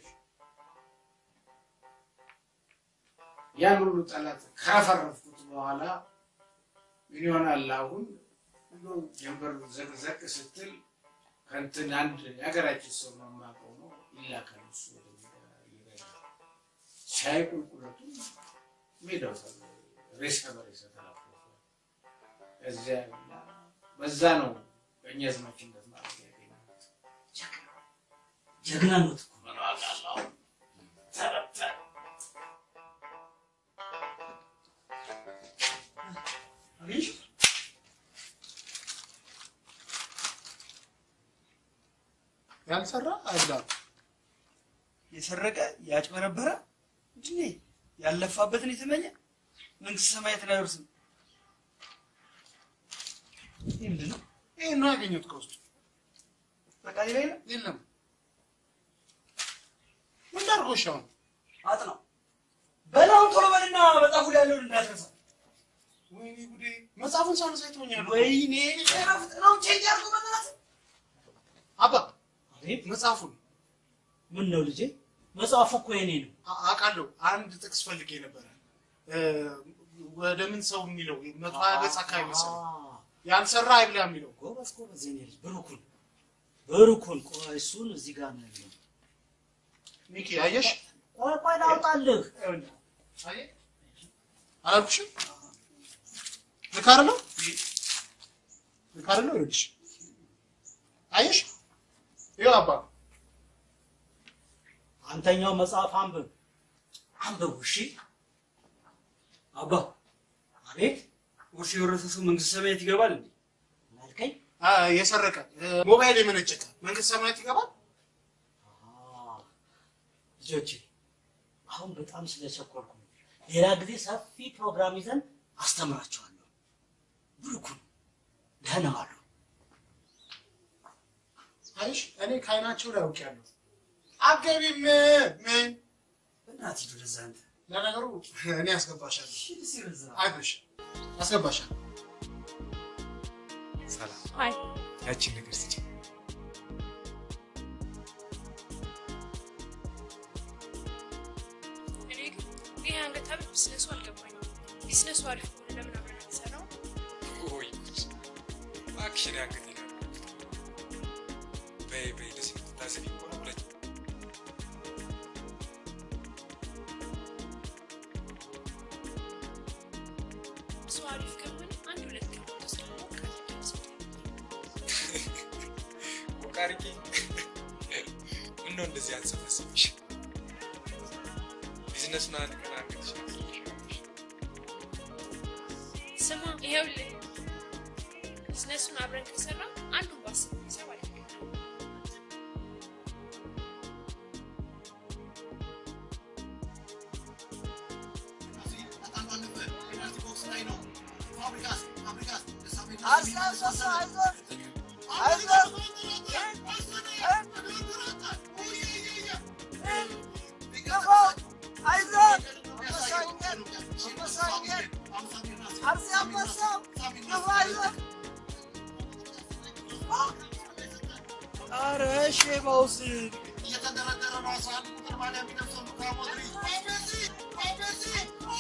ያን ሁሉ ጠላት ካፈረፍኩት በኋላ ምን ይሆናል አሁን እንደው ጀንበር ዘቅዘቅ ስትል ከእንትን አንድ የሀገራችን ሰው ነው የማውቀው ነው ይላካል እሱ ወደ ሜዳ ይረዳል። ሻይ ቁልቁለቱ ሜዳው ተ- ሬሳ በሬሳ ተላፍፏል። እዚያ እና በዛ ነው ቀኛዝማችነት ማለት ያገኘሁት። ጀግና ኖት እኮ ምን ዋጋ አለው? ተረተረ። አገኘሽ? ያልሰራ አይብላም። የሰረቀ ያጭበረበረ እንዴ ያለፋበትን የተመኘ መንግስት ሰማያትን አይወርስም። ይህ ምንድን ነው? ይሄ ነው ያገኘሁት ከውስጡ። በቃ ሌላ የለም። የለም። ምን ላድርጎሽ አሁን? አጥናው በላውን ቶሎ በልና መጽሐፉ ላይ ያለውን እንዳትረሳ። ወይኔ ጉዴ! መጽሐፉን ሳነሳ ይተወኛል። ወይኔ ረፍት ነው ቼንጅ አድርጎ በናት አባ መጽሐፉን ምን ነው ልጄ? መጽሐፉ እኮ የኔ ነው። አ- አውቃለሁ። አንድ ጥቅስ ፈልጌ ነበረ። እ፣ ወደ ምን ሰው የሚለው መቶ ሀያ ገጽ አካባቢ መሰለኝ። ያልሰራ አይብላ የሚለው ጎበዝ ጎበዝ፣ የኔ ልጅ ብሩኩን ብሩኩን። ቆይ እሱን እዚህ ጋር ነው ያለው። ሚኪ አየሽ? ቆይ ቆይ ላውጣልህ። አየህ? አላልኩሽም? ልክ አይደለም? ልክ አይደለም? ይኸውልሽ አየሽ? ይኸው አባ አንተኛው መጽሐፍ አንብብ አንብቡ። እሺ አባ። ኧረ ቤት ውርስ የወረሰ ሰው መንግስት ሰማያት ይገባል እንዴ? አልከኝ? የሰረቀ ሞባይል የመነጨቀ መንግስት ሰማያት ይገባል። ልጆቼ አሁን በጣም ስለቸኮልኩ ነው። ሌላ ጊዜ ሰፊ ፕሮግራም ይዘን አስተምራቸዋለሁ። ብሩኩን ደህና ዋሉ። አይሽ እኔ ከአይናቸው ላይ አውቄያለሁ። አገቢም ምን በእናትህ ሂድ ወደዛ አንተ። ለነገሩ እኔ አስገባሻለሁ። ሂድ ሲበዛ አይዞሽ አስገባሻለሁ። ሰላም አይ ያቺን ነገር ስጪ። እኔ ግን ይሄ አንገት ሐብል ቢዝነሱ አልገባኝም። ቢዝነሱ አሪፍ ከሆነ ለምን አብረን አንሰራው? ወይ ጉድ! እባክሽን ያንገት ይላል። በይ በይ፣ ለዚህ የምትታዘቢ ከሆነ ሁለት እሱ አሪፍ ከሆነ አንድ ሁለት ቀን ተስማሙ ካልደረሰ ቆቃርጌ ምነው እንደዚህ አንሰፈስብሽ? ቢዝነሱን አንድ ቀን አንገትሽ ስማ፣ ይኸውልህ ቢዝነሱን አብረን ከሰራ አንዱን በአስር ሂሳብ አለ ኧረ ሼባውስ እየተደረደረ ነው። አስራ አንድ ቁጥር ማሊያ የሚለብሰው ሉካ ሞድሪች ሜሲ ሜሲ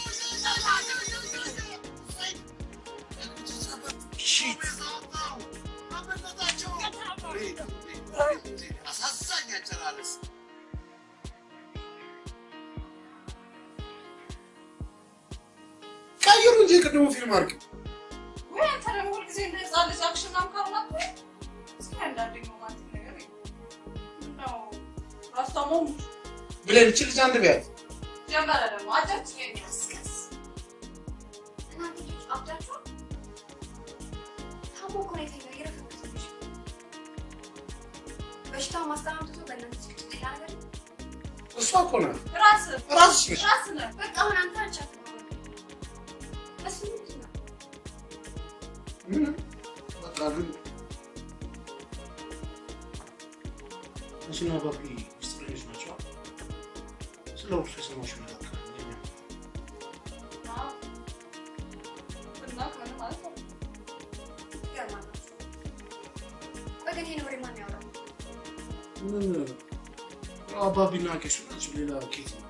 ሺት አሳዛኝ አጨራረስ ቀይሩ እንጂ ቅድሙ ፊልም አድርግ። ወይ አንተ ደግሞ ሁልጊዜ እንደ ህፃን ልጅ አክሽን ምናምን ካልሆነ እስኪ አንዳንዴ ሮማንቲክ ነገር ነው ራስታሞም ብለን እቺ ልጅ አንድ ቢያት ጀመረ ደግሞ አጃችን ያስከስ እናንተ ልጆች አብዳችኋል? ታሞ እኮ ነው የተኛው፣ እየረፈረፈች ነው። በሽታውን ማስተማመን ትቶ በእናንተ ጭቅጭቅ ሌላ ነገር ነው። እሷ እኮ ናት። ራስ ራስሽ ነሽ። ራስ ነህ በቃ አሁን አንተ አንቺ አትሆንም። እሱ ምንድን ነው? ምንም በቃ ግን አንቺና ባቢ ሚስጥረኞች ናቸው። ስለ ውርሱ የሰማሽው ነገር ካለ ለኛ እና ከምን ማለት ነው ትገርማላችሁ። ቆይ ግን ይሄን ወሬ ማን ያወራው? ምን ያው አባቢና ቄሱ ናቸው። ሌላ ኬት ነው?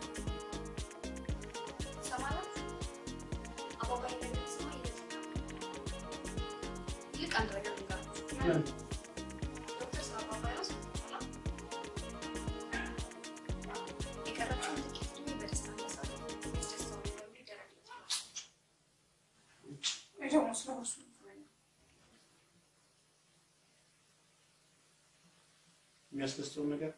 ትሰማላችሁ? አባባ ይሄን ነገር ሲሰማ ይደሰታል። ይልቅ አንድ ነገር ልንገራችሁ። ዶክተር ስለ አባባ ያወራል። የቀረችውን ጥቂት ዕድሜ በደስታ ማሳለፍ ያስደስተዋል ብለው ይደረግለታል። ወይ ደግሞ ስለ እርሱ የሚያስደስተውን ነገር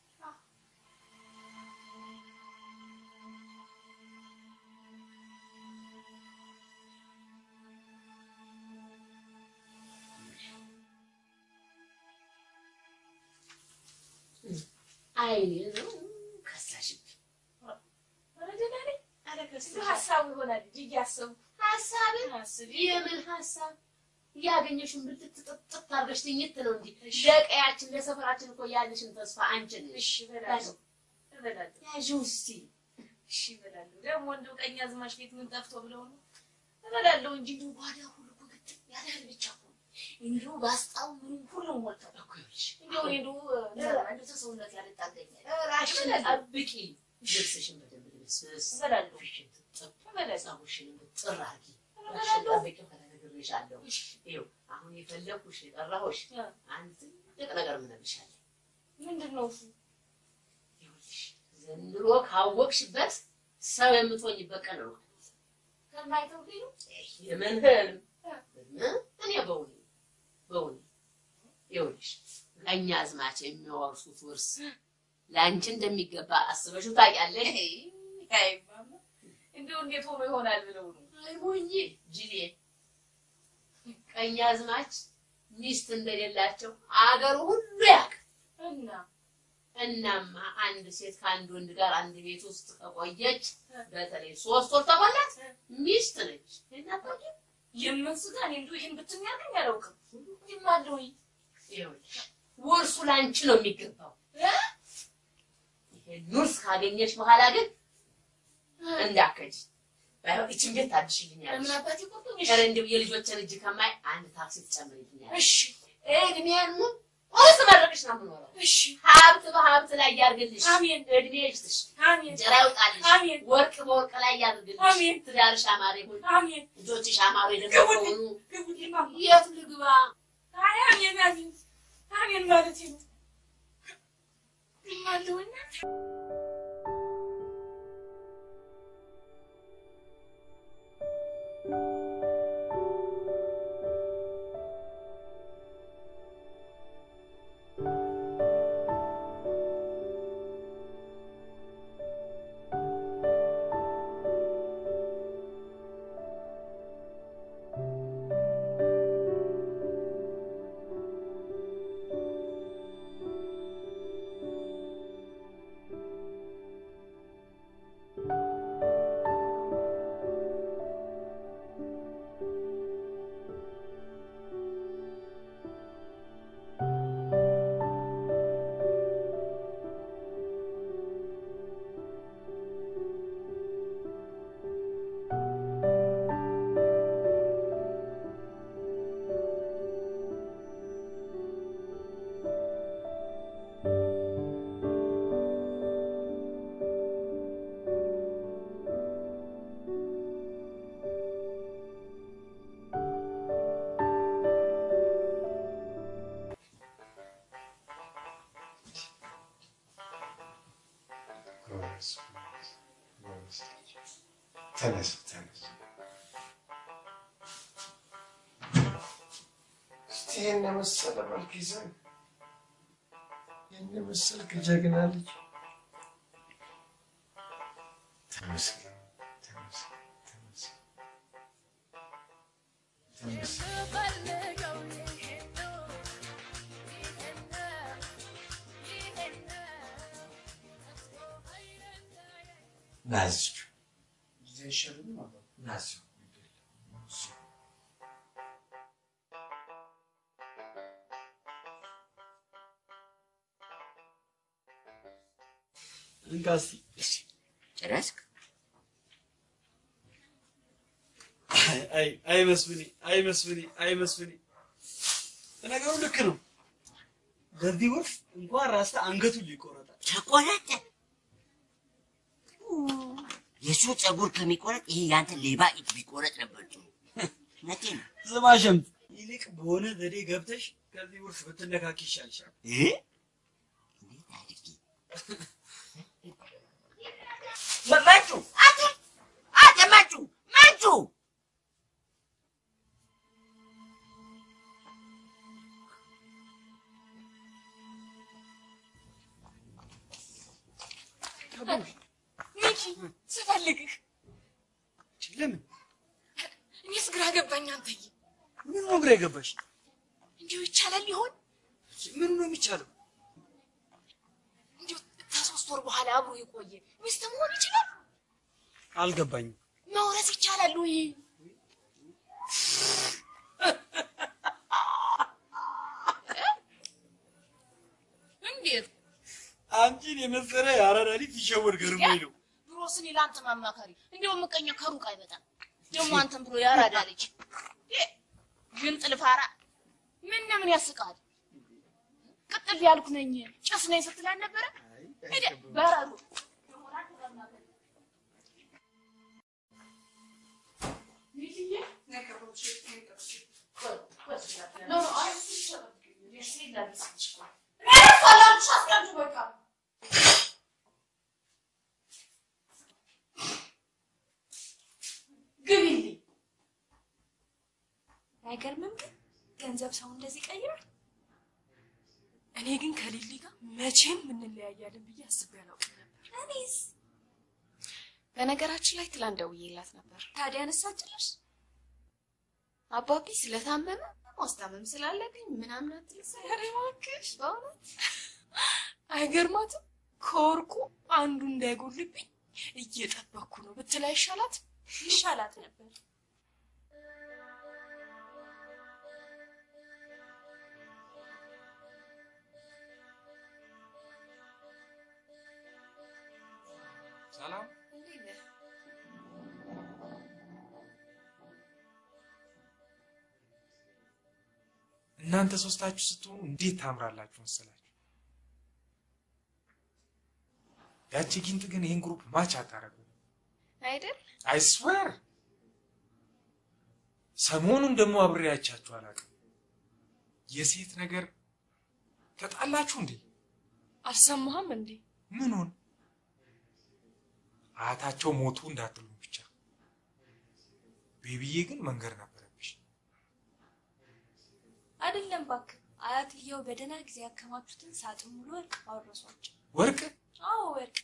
አይኔ ነው ከሳሽብኝ። ኧረ ደህና ነኝ። ኧረ ከሳሽ ሀሳቡ ይሆናል እንጂ እያሰብኩ ሀሳብን የምን ሀሳብ እያገኘሽን ብልትጥጥጥ አድርገሽ ትኝት ነው እንጂ ለቀያችን ለሰፈራችን እኮ ያለሽን ተስፋ አንቺን እሺ እበላለሁ እበላለሁ ያዥው እስቲ እሺ እበላለሁ ደግሞ እንደው ቀኝ አዝማች ቤት ምን ጠፍቶ ብለው ነው እበላለሁ እንጂ እንደው ጓዳ ሁሉ እኮ ግጥም ያለ እህል ብቻ እኮ ነው እንደው ባስጣው ምንም ሁሉም ሞልቷል እኮ ይኸውልሽ እንደው እኔ እንደው እንደው ተሰውነት ያልጣገኛል ራሽን ጠብቂ ልብስሽን በደንብ ልብስስ እበላለሁ ፊሽን ትጥብ ፀጉርሽን ብጥር አድርጊ ራሽን ጠብቂው ከተነግሬሻለሁ ይኸው አሁን የፈለኩሽ የጠራሁሽ አንድ ትልቅ ነገር ምነግርሻለሁ ምንድን ነው እሱ ይኸውልሽ ዘንድሮ ካወቅሽበት ሰው የምትሆኝበት ቀን ነው ከማይተው ቢሉ የምን ህልም እኔ በውኔ በውኔ ይኸውልሽ ቀኝ አዝማች የሚያወርሱት ውርስ ለአንቺ እንደሚገባ አስበሽው ታውቂያለሽ? እንደው እንዴት ሆኖ ይሆናል ብለው ነው አይ ሞኝ ጅሌ ቀኝ አዝማች ሚስት እንደሌላቸው አገሩ ሁሉ ያውቅ እና እናማ አንድ ሴት ከአንድ ወንድ ጋር አንድ ቤት ውስጥ ከቆየች በተለይ ሶስት ወር ተሞላት ሚስት ነች። የምን ስጋ እኔ እንደው ይሄን ብትኛገኝ አላውቅም። ይማለውኝ ይኸውልሽ ውርሱ ላንቺ ነው የሚገባው። ይሄን ውርስ ካገኘች በኋላ ግን እንዳከጅ ባይሆን ይችን ቤት ታድሽልኛለሽ። ምን አባቴ ቆርጦኝ ኧረ እንደው የልጆችን እጅ ከማይ አንድ ታክሲ ትጨምርልኛለሽ። እሺ እድሜን ሙሉ ወርስ መረቅሽ ነው የምኖረው። እሺ ሀብት በሀብት ላይ ያርግልሽ። አሜን። እድሜ ይስጥሽ። አሜን። እንጀራ ይውጣልሽ። አሜን። ወርቅ በወርቅ ላይ ያድርግልሽ። አሜን። ትዳርሽ አማረ ይሁን። አሜን። ልጆችሽ አማረ ደግሞ ግቡልኝ ሆኑ። ግቡልኝ ማማ የት ልግባ? አይ አሜን አሜን አሜን ማለት ነው። ይማለውና ተነስ ተነስ። እስቲ ይህን የመሰለ መልክ ይዘን ይህን የመሰልክ ጀግና ልጅ ተመስገን ተመስገን ተመስገን ተመስገን። ናዝቹ ጊዜ አይሻልም አባ? ናዝ እንካ እስኪ ጨረስክ? አይ አይ መስፍኔ አይ መስፍኔ አይ መስፍኔ ነገሩ ልክ ነው። በዚህ ወቅት እንኳን ራስታ አንገቱን ሊቆረጣል። ተቆረጠ። የሱ ፀጉር ከሚቆረጥ ይሄ ያንተ ሌባ እጅ ቢቆረጥ ነበር ጥሩ። እውነቴን ነው። ስማ ሸምት፣ ይልቅ በሆነ ዘዴ ገብተሽ ከዚህ ውርስ ብትነካኪ ይሻልሻል። እ? እንዴት አድርጌ መ- መንጩ አንተ አንተ መንጩ መንጩ ሚኪ ስፈልግህ ለምን እኔስ ግራ ገባኝ። አንተዬ ምን ነው ግራ የገባሽ? እንዲሁ ይቻላል ሊሆን ምኑ ነው የሚቻለው? እንዲሁ ከሶስት ወር በኋላ አብሮ የቆየ ሚስት መሆን ይችላል? አልገባኝም። መውረስ ይቻላል ወይ? እንዴት አንቺን የመሰለ የአራዳ ልጅ ሲሸወድ ገርሞኝ ነው። ድሮስ እኔ ለአንተ ማማከሪ እንዲያው ምቀኛ ከሩቅ አይመጣም። ደግሞ አንተም ብሎ ያራዳ ልጅ እ፣ ግን ጥልፋራ ምን ምን ያስቃል? ቅጥል ያልኩ ነኝ ጭስ ነኝ ስትል አልነበረ? ሄደ በረዶ ግቢልኝ። አይገርምም ግን ገንዘብ ሰው እንደዚህ ቀይራል። እኔ ግን ከሊሊ ጋር መቼም እንለያያለን ብዬ አስቤ አላውቅም ነበር። እኔስ በነገራችን ላይ ትላንት ደውዬላት ነበር። ታዲያ አነሳችልሽ? አባቢ ስለታመመ ማስታመም ስላለብኝ ምናምን አትልስ። ኧረ እባክሽ በእውነት አይገርማትም? ከወርቁ አንዱ እንዳይጎልብኝ እየጠበቅኩ ነው ብትል አይሻላት? ይሻላት ነበር። ሰላም እናንተ ሶስታችሁ ስትሆኑ እንዴት ታምራላችሁ መሰላችሁ። ያቺ ጊንጥ ግን ይህን ግሩፕ ማች አታረጉ። አይደል? አይስዌር ሰሞኑን ደግሞ አብሬያቻችሁ አላውቅም። የሴት ነገር ተጣላችሁ እንዴ? አልሰማህም እንዴ? ምኑን? አያታቸው ሞቱ እንዳትሉኝ ብቻ። ቤቢዬ ግን መንገር ነበረብሽ። አይደለም እባክህ፣ አያትየው በደህና ጊዜ ያከማቹትን ሳጥን ሙሉ ወርቅ አወረሷቸው። ወርቅ አዎ ወርቅ።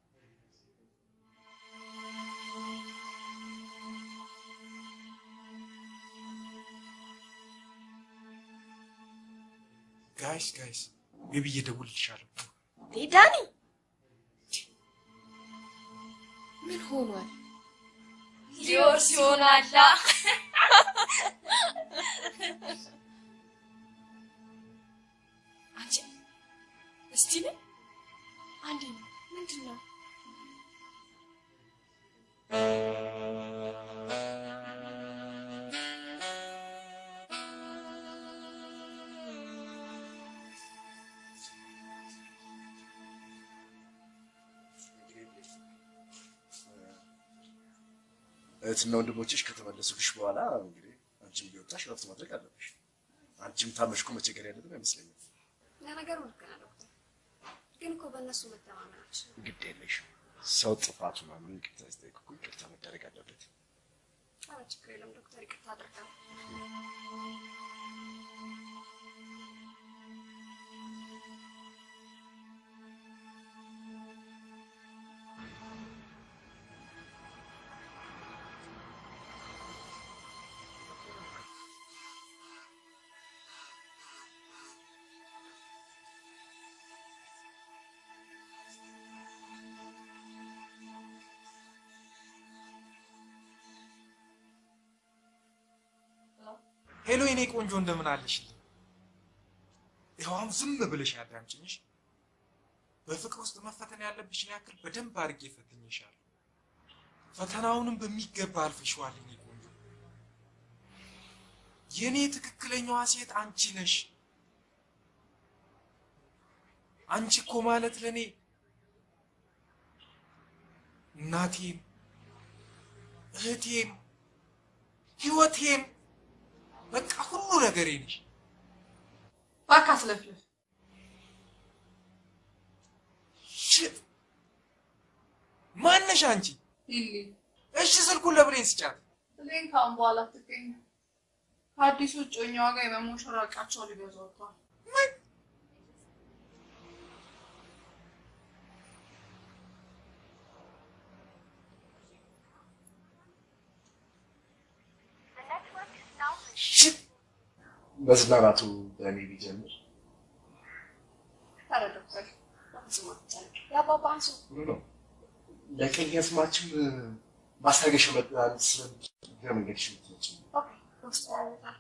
ጋይስ ጋይስ፣ ቤቢዬ እደውልልሻለሁ። ዳኒ ምን ሆኗል? ሊወርስ ይሆናላ። አንቺ እስቲ ነይ አንዴ ምንድን ነው? እህትና ወንድሞችሽ ከተመለሱልሽ በኋላ እንግዲህ አንቺም እየወጣሽ ረፍት ማድረግ አለብሽ። አንቺም ታመሽኩ መቸገር ያለብን አይመስለኝም። ለነገሩ ልክ ነህ ዶክተር፣ ግን እኮ በእነሱ መተማመናችን ግድ የለሽም። ሰው ጥፋቱ ማምን ይቅርታ ሲጠይቅ እኮ ይቅርታ መደረግ አለበት። ኧረ ችግር የለም ዶክተር፣ ይቅርታ አድርጋለሁ። ሄሎ የኔ ቆንጆ እንደምን አለሽልኝ? ይኸው አሁን ዝም ብለሽ አዳምጪኝሽ። በፍቅር ውስጥ መፈተን ያለብሽን ያክል በደንብ አድርጌ ፈትኜሻለሁ። ፈተናውንም በሚገባ አልፈሽዋል የኔ ቆንጆ። የኔ ትክክለኛዋ ሴት አንቺ ነሽ። አንቺ እኮ ማለት ለኔ እናቴም እህቴም ህይወቴም በቃ ሁሉ ነገሬ ነሽ። እባክህ አትለፍልፍ። ሽት ማነሽ አንቺ? ሊሊ እሺ ስልኩን ለብሬን ስጫት። ብሌን ከአሁን በኋላ አትገኝም። ከአዲሱ እጮኛዋ ጋር የመሞሸራቃቸው ሊገዙ ወጥቷል። ሽት መዝናናቱ በእኔ ቢጀምር ኧረ ዶክተር በፍጹም አትጨነቅ። የአባባ አንሱ ጥሩ ነው። ለቀኝ ስማችን ማስታገሻ መድኃኒት ስለምትል ለመንገድሽ የምትመጪ ኦኬ፣ በውስጥ ያመጣል።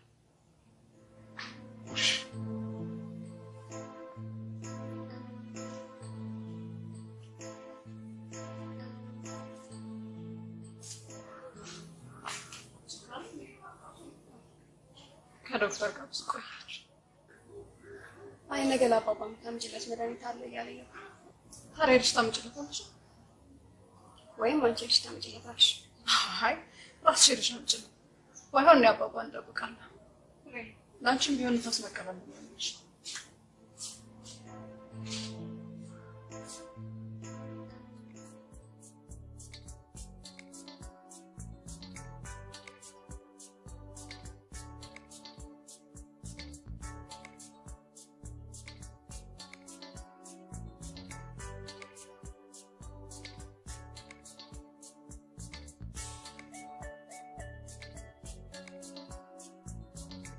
ከዶክተር ጋር ብዙ ቆያች። አይ ነገ ለአባባ የምታምጪለት መድኃኒት አለ እያለኝ ነው። ታዲያ ሄደሽ ታምጪለታለሽ? ወይም አንቺ ሄደሽ ታምጪለታለሽ። አይ ራስሽ ሄደሽ አምጪለት። ባይሆን እኔ አባባ እንጠብቃለን። ለአንቺም ቢሆን ንፋስ መቀበል ነው የሚሆንሽ።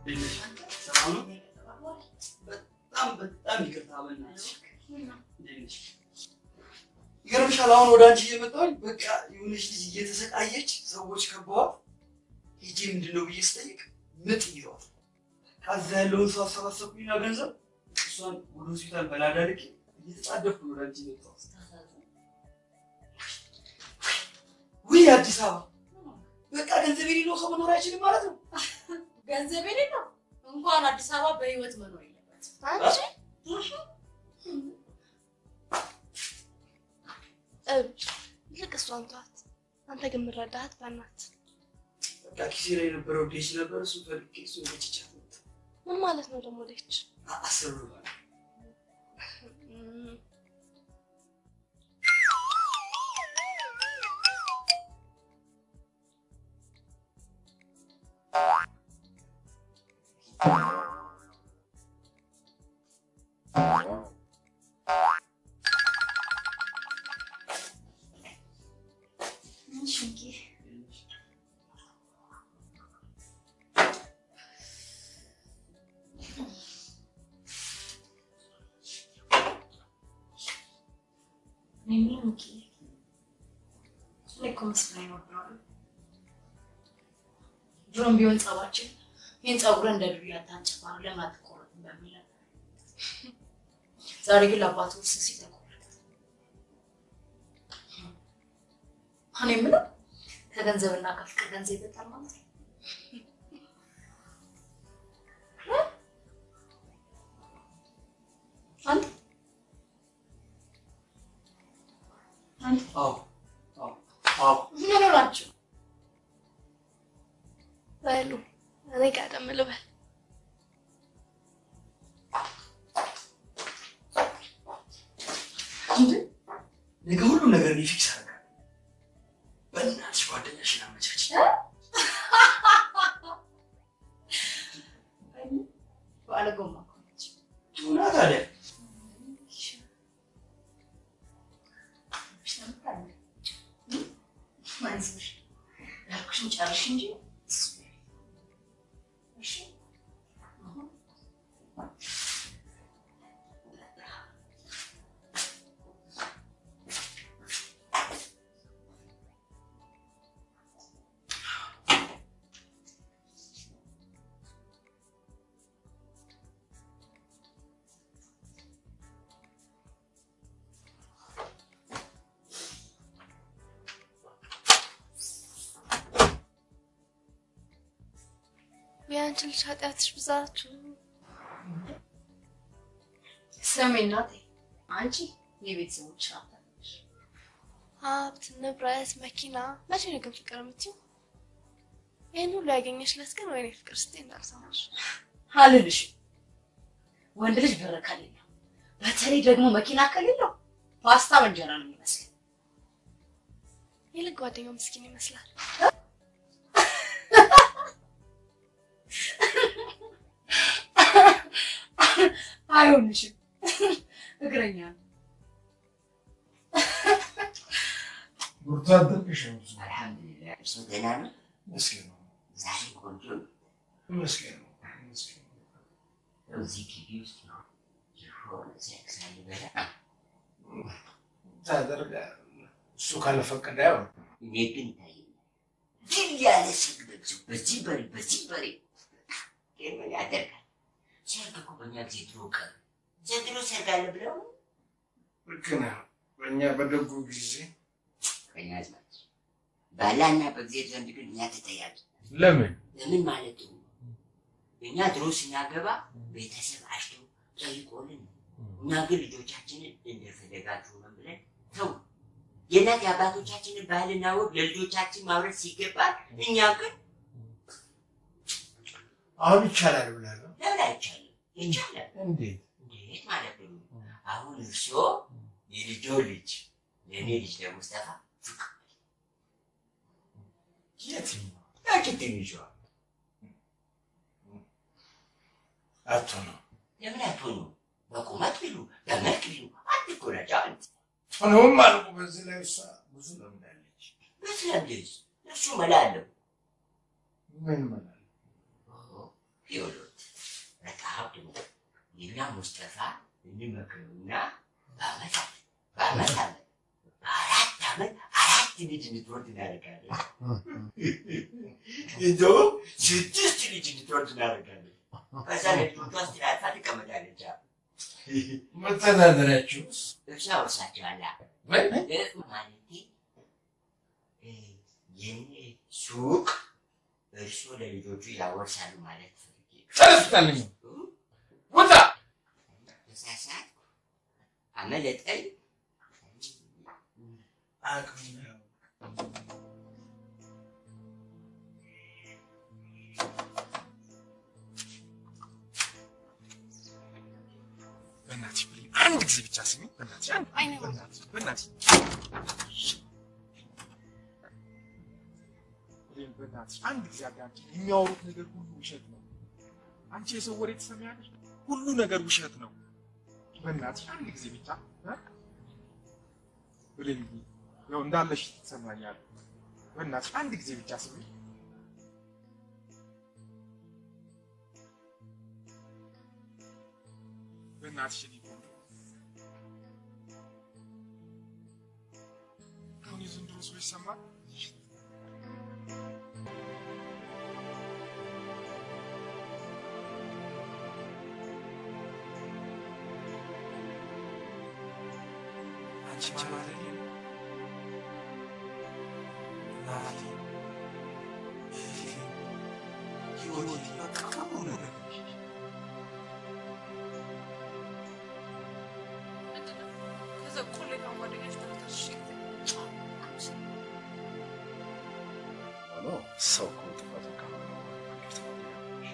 ሰላም ነው? በጣም በጣም ይቅርታ በእናትሽ። እንዴት ነሽ? ይገርምሻል፣ አሁን ወደ አንቺ እየመጣሁኝ በቃ የሆነች ልጅ እየተሰቃየች ሰዎች ከበዋት ሂጂ ምንድን ነው ብዬ ስጠይቅ ምጥ ይዘዋት ከዛ ያለውን ሰው አሰባሰብኩኝና ገንዘብ እሷን ወደ ሆስፒታል በላዳ ልኬ እየተጣደፍኩ ነው ወደ አንቺ የመጣሁት። ውይ አዲስ አበባ በቃ ገንዘብ የሌለው ሰው መኖር አይችልም ማለት ነው። ገንዘብ የሌለው እንኳን አዲስ አበባ በህይወት መኖር የለበትም። አንቺ እብድ ይልቅ እሷን ተዋት። አንተ ግን የምረዳሃት በእናት በቃ ኪሴ ላይ የነበረው ዴች ነበር እሱ ፈልጌ እሱ በችቻት መጣ። ምን ማለት ነው ደግሞ ልጅ አ- አስር ብር ማለት ምንም ኪ እኔ እኮ መስሎኝ ነበር። ድሮም ቢሆን ጸባችን ይህን ጸጉርን እንደ ዱርዬ አታንጨፋ ነው ለምን አትቆረጥም በሚል ነበር። ዛሬ ግን ለአባት ውስ ሲል ተቆረጠ። እኔ የምለው ከገንዘብና ከፍቅር ገንዘብ ይበልጣል ማለት ነው። አንተ አንተ አዎ አዎ አዎ ምን ሆናችሁ? በሉ እኔ ቀደም ልበል። እንዴ ነገ ሁሉም ነገር እኔ ፊክስ አደርጋለሁ። በእናትሽ ጓደኛሽን አመቻች። ባለጎማ እኮ ነች። ቱና ታዲያ አይዞሽ ያልኩሽን ጨርሽ እንጂ እሺ የአንቺ ልጅ ኃጢአትሽ ብዛቱ ስሚ እናቴ፣ አንቺ የቤተሰቦች ሀብት ነሽ። ሀብት፣ ንብረት፣ መኪና መቼ ነው ግን ፍቅር የምትይው? ይህን ሁሉ ያገኘሽለት ግን ወይኔ ፍቅር ስትይ እንዳልሰማሽ። አልልሽም። ወንድ ልጅ ብር ከሌለው በተለይ ደግሞ መኪና ከሌለው ፓስታ በእንጀራ ነው የሚመስለው። ይልቅ ጓደኛው ምስኪን ይመስላል። አይሆንሽም፣ እግረኛ ነው። ብርቱ አደርግሽም አልሐምዱሊላህ እርሶ ደህና ነው? መስገን ነው ዛሬ ቆንጆ ነው። መስገን ነው መስገን ነው። እዚህ ግቢ ውስጥ ነው የሆነ ሴክስ ሳይበላ ታደርጋለህ። እሱ ካልፈቀደ ያው እኔ ግን ይታየኛል ድል ያለ ሰርግ በጊዜው በዚህ በሬ በዚህ በሬ ግን ምን ያደርጋል? ሰርግ እኮ በእኛ ጊዜ ድሮ ቀረ። ዘንድሮ ሰርግ አለ ብለው ነው ልክ ነህ። በእኛ በደጉ ጊዜ ቀኝ አዝማች ባላና በእግዚአብሔር ዘንድ ግን እኛ ተጠያቂ ለምን ለምን ማለት ነው? እኛ ድሮ ስናገባ ቤተሰብ አሽቶ ጠይቆልን ነው። እኛ ግን ልጆቻችንን እንደፈለጋችሁ ነው ብለን ተው። የእናት የአባቶቻችንን ባህልና ወግ ለልጆቻችን ማውረድ ሲገባል፣ እኛ ግን አሁን ይቻላል ብለህ ነው? ለምን አይቻልም? ይቻላል። እንዴት እንዴት ማለት ነው? አሁን እርሶ የልጆ ልጅ ለእኔ ልጅ ለሙስጠፋ ፍቅር የትኛው ያቺ ትንሿ አቶ ነው ለምን አትሆኑ? በቁመት ቢሉ በመልክ ቢሉ አንድ እኮ ናቸው። አንድ ሆነውም አልኩ። በዚህ ላይ እሷ ብዙ ለምዳለች። በስለምደስ እሱ መላ አለው። ምን መላል ይኸውልህ በቃ ሀብት ነው። የኛ ሙስጠፋ እንመክረውና በአመት አለ በአመት አለ በአራት አመት አራት ልጅ እንድትወልድ እናደርጋለን። እንደውም ስድስት ልጅ እንድትወልድ እናደርጋለን። ከዛ ለልጆቿ ስትላልፋ ትቀመጣለች። መተዳደሪያችሁስ? እርሻ ወርሳቸዋላ ማለቴ እ፣ የኔ ሱቅ እርሶ ለልጆቹ ያወርሳሉ ማለት ፈልጌ ነው። ተነስታልኝ ውጣ! ተሳሳትኩ፣ አመለጠኝ። አቅም ነው። በእናትሽ ብሌን አንድ ጊዜ ብቻ ስሚ። በእናትሽ አንድ አይኔ በእናትሽ በእናትሽ ብሌን በእናትሽ አንድ ጊዜ አዳምጪኝ። የሚያወሩት ነገር ሁሉ ውሸት ነው። አንቺ የሰው ወሬ ትሰሚያለሽ? ሁሉ ነገር ውሸት ነው። በእናትሽ አንድ ጊዜ ብቻ እ? ብሌን ያው እንዳለሽ ትሰማኛለህ። በእናትሽ አንድ ጊዜ ብቻ ስሚ። በእናትሽ እኔ ቆንጆ አሁን የዘንድሮ ሰው ይሰማል። አንቺ ማለት እኔ ነኝ። እናቴ፣ እህቴ፣ ህይወቴ፣ በቃ ሁሉ ነገር ምንድነው? ከዛ ቆሌታን ጓደኞች ዶክተር እሺ ጊዜ አንቺ ሆኖ ሰው እኮ ጥፋቱ ካመነ ይቅርታ ማድረግ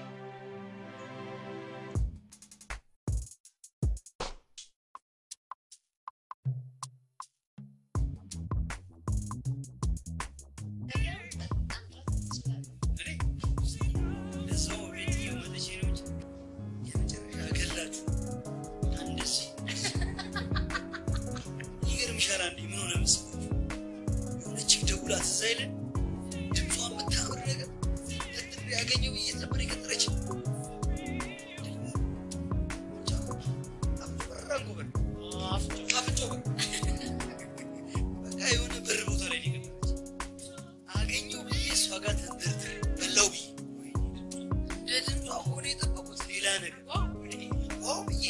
ለሰው ቤት እየመለች ነው እንጂ የመጨረሻ ገላችሁ እንደዚህ ይገርምሻል። አንዴ ምን ሆነ መሰላችሁ? የሆነች ደውላ ትዝ አይለን ድምጿ የምታምር ነገር ለጥሪ ያገኘው ብዬ ነበር የቀጠረች አፍንጮ በር በቃ የሆነ በር ቦታ ላይ ነው የቀጠረች። አገኘው ብዬ እሷ ጋር ተንደርድሬ በላው ብዬ እንደ ድምጿ ሆነ የጠበቁት ሌላ ነገር ዋው ብዬ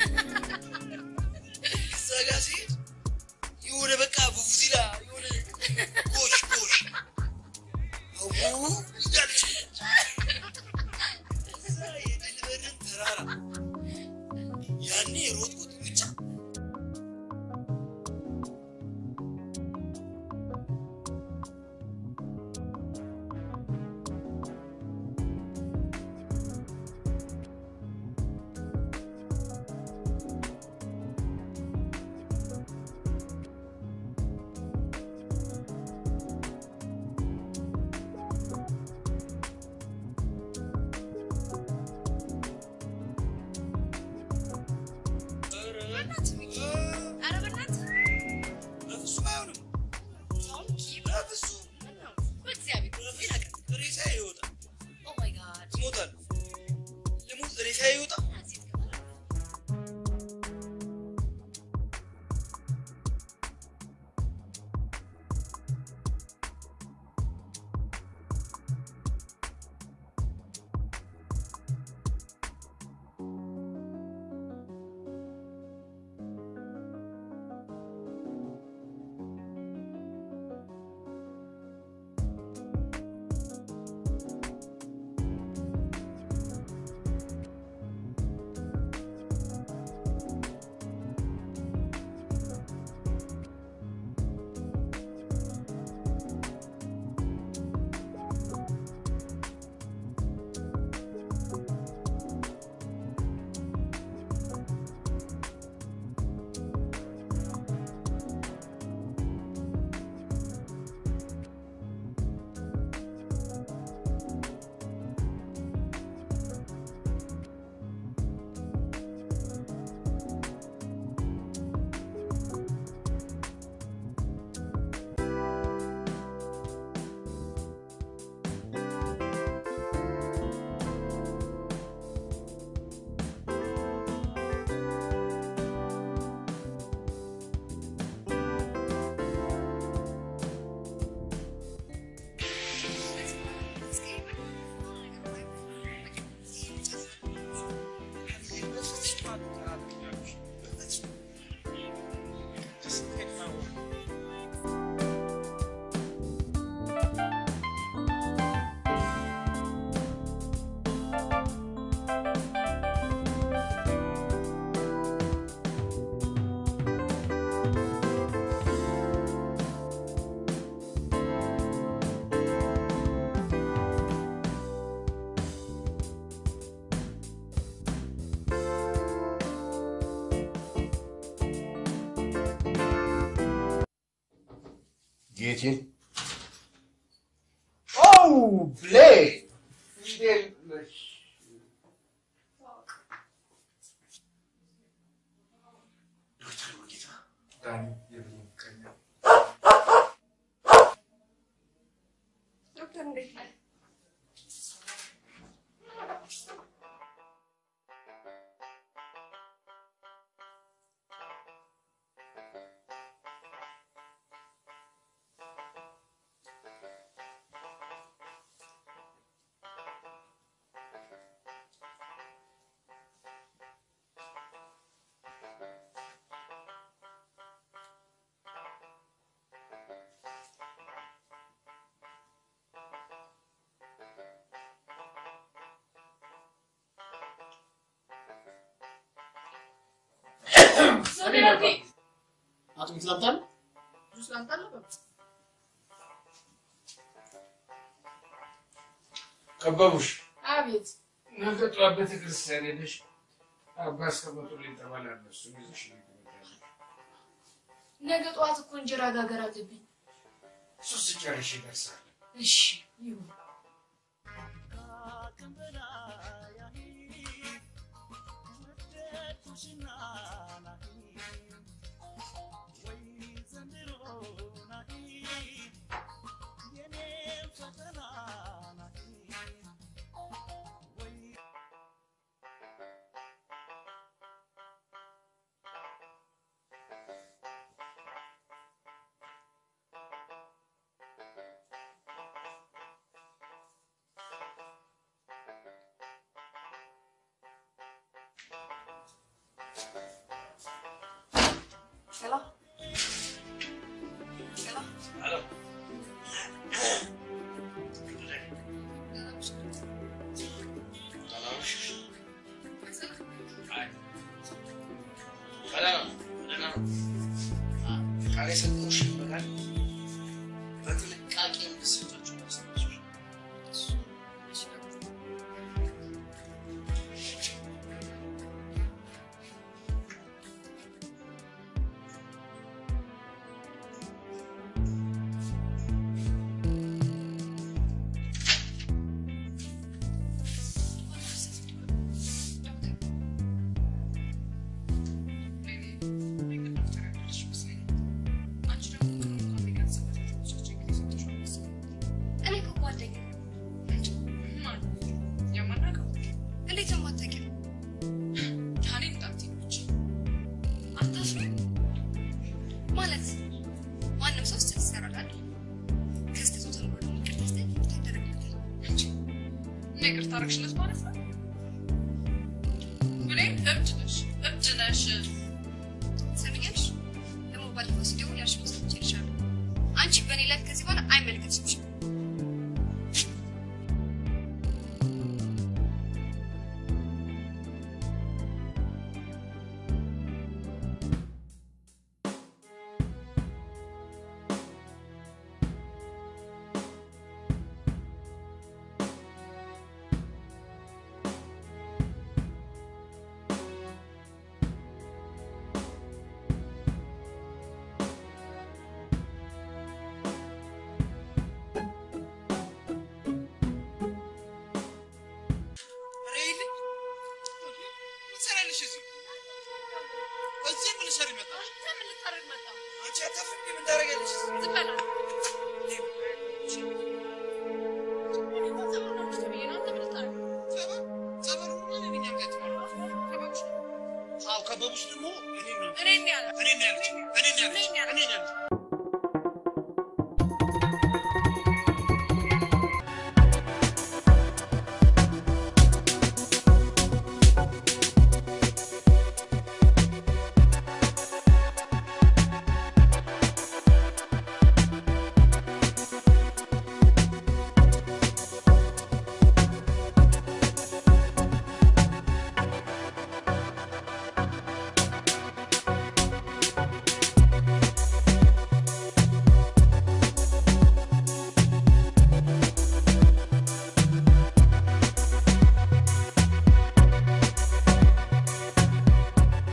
እዛ ጋር ሲሄድ የሆነ በቃ ቡቡዚላ የሆነ ጎሽ ጎሽ አው እያለች ጌቴን ኦ ብሌን እንዴት ነሽ? ዶክተር ሙሉጌታ ዳኒ የብሌን ቀኛ ዶክተር እንዴት ነህ? አጥሚት ላምጣልህ? ጁስ ላምጣልህ? በቃ ከበቡሽ አቤት ነገ ጠዋት ቤተክርስቲያን ሄደሽ አባ እስከመጡልኝ ተባላለ። እሱን ይዘሽ ነው የምትመጣው። ነገ ጠዋት እኮ እንጀራ ጋገር አለብኝ። እሱ ስጨርሽ ይደርሳል። እሺ ይሁን። ሄሎ ሄሎ ቃል የሰጠሁሽ ይበቃል። በጥንቃቄ እንድትሰጫቸው ላስታውስሽ። እኔ እኮ ጓደኛ እንዴት ነው የማታውቂው? አታፍሪም? ማለት ማንም ሰው ስህተት ይሰራል አይደል? ከስህተቱ ተምሮ ደግሞ ይቅርታ ሲጠይቅ ይቅርታ ይደረግለታል። እና ይቅርታ አደረግሽለት ማለት ነው? ብሌን እብድ ነሽ፣ እብድ ነሽ። ትሰሚኛለሽ? ደግሞ ባለፈው ሲደውል ያልሽውን ሰምቼልሻለሁ። አንቺ በእኔ ላይ ከዚህ በኋላ አይመለከትሽም። ሬይልኝ ምን ትሰሪያለሽ እዚህ? እዚህ ምን ልትሰሪ መጣሽ? ምን ልታደርግ መጣ? አንቺ አታፍሪም? ምን ታደርጊያለሽ እዚህ? ዝም በል አንተ። እኔ እኮ ጸበል ነው ልጅ ተብዬ ነው። አንተ ምን ልታደርግ? ጸበል? ጸበሉንማ እኔ ነኝ ያልኳት። ከበቡሽ ነው። አዎ ከበቡሽ ደግሞ እኔን ነው እኔን ነው ያለው። እኔን ነው ያለችኝ። እኔን ነው ያለችኝ። እኔን ነው እኔን ነው ያለችኝ።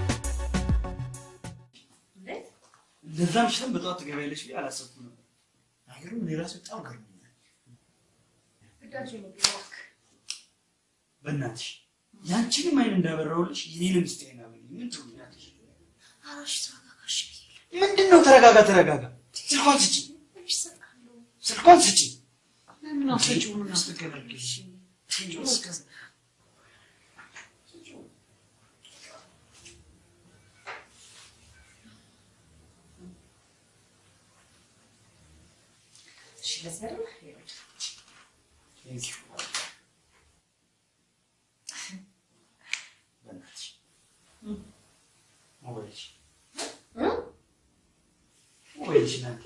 ለዛ ምሽትም በጠዋት ትገቢያለሽ ብዬ አላሰብኩም ነበር። አይገርም? እኔ ራሴ በጣም ገርሞኛል። ግዳጅ ነው ቢዋክ በእናትሽ ያንቺንም አይን እንዳበራውልሽ የኔንም እስቲ አይን አበሪኝ። ምን ትሆኛለሽ? አራሽ ተረጋጋሽ። ምንድን ነው ተረጋጋ ተረጋጋ። ስልኳን ስጪ፣ ስልኳን ስጪ። ለምን አትሰጪውም? ምን አትገላገልሽ? እሺ ለዚህ አይደል? ይኸውልህ። Thank you. በእናትሽ ሞባይልሽ ሞባይልሽ ናት።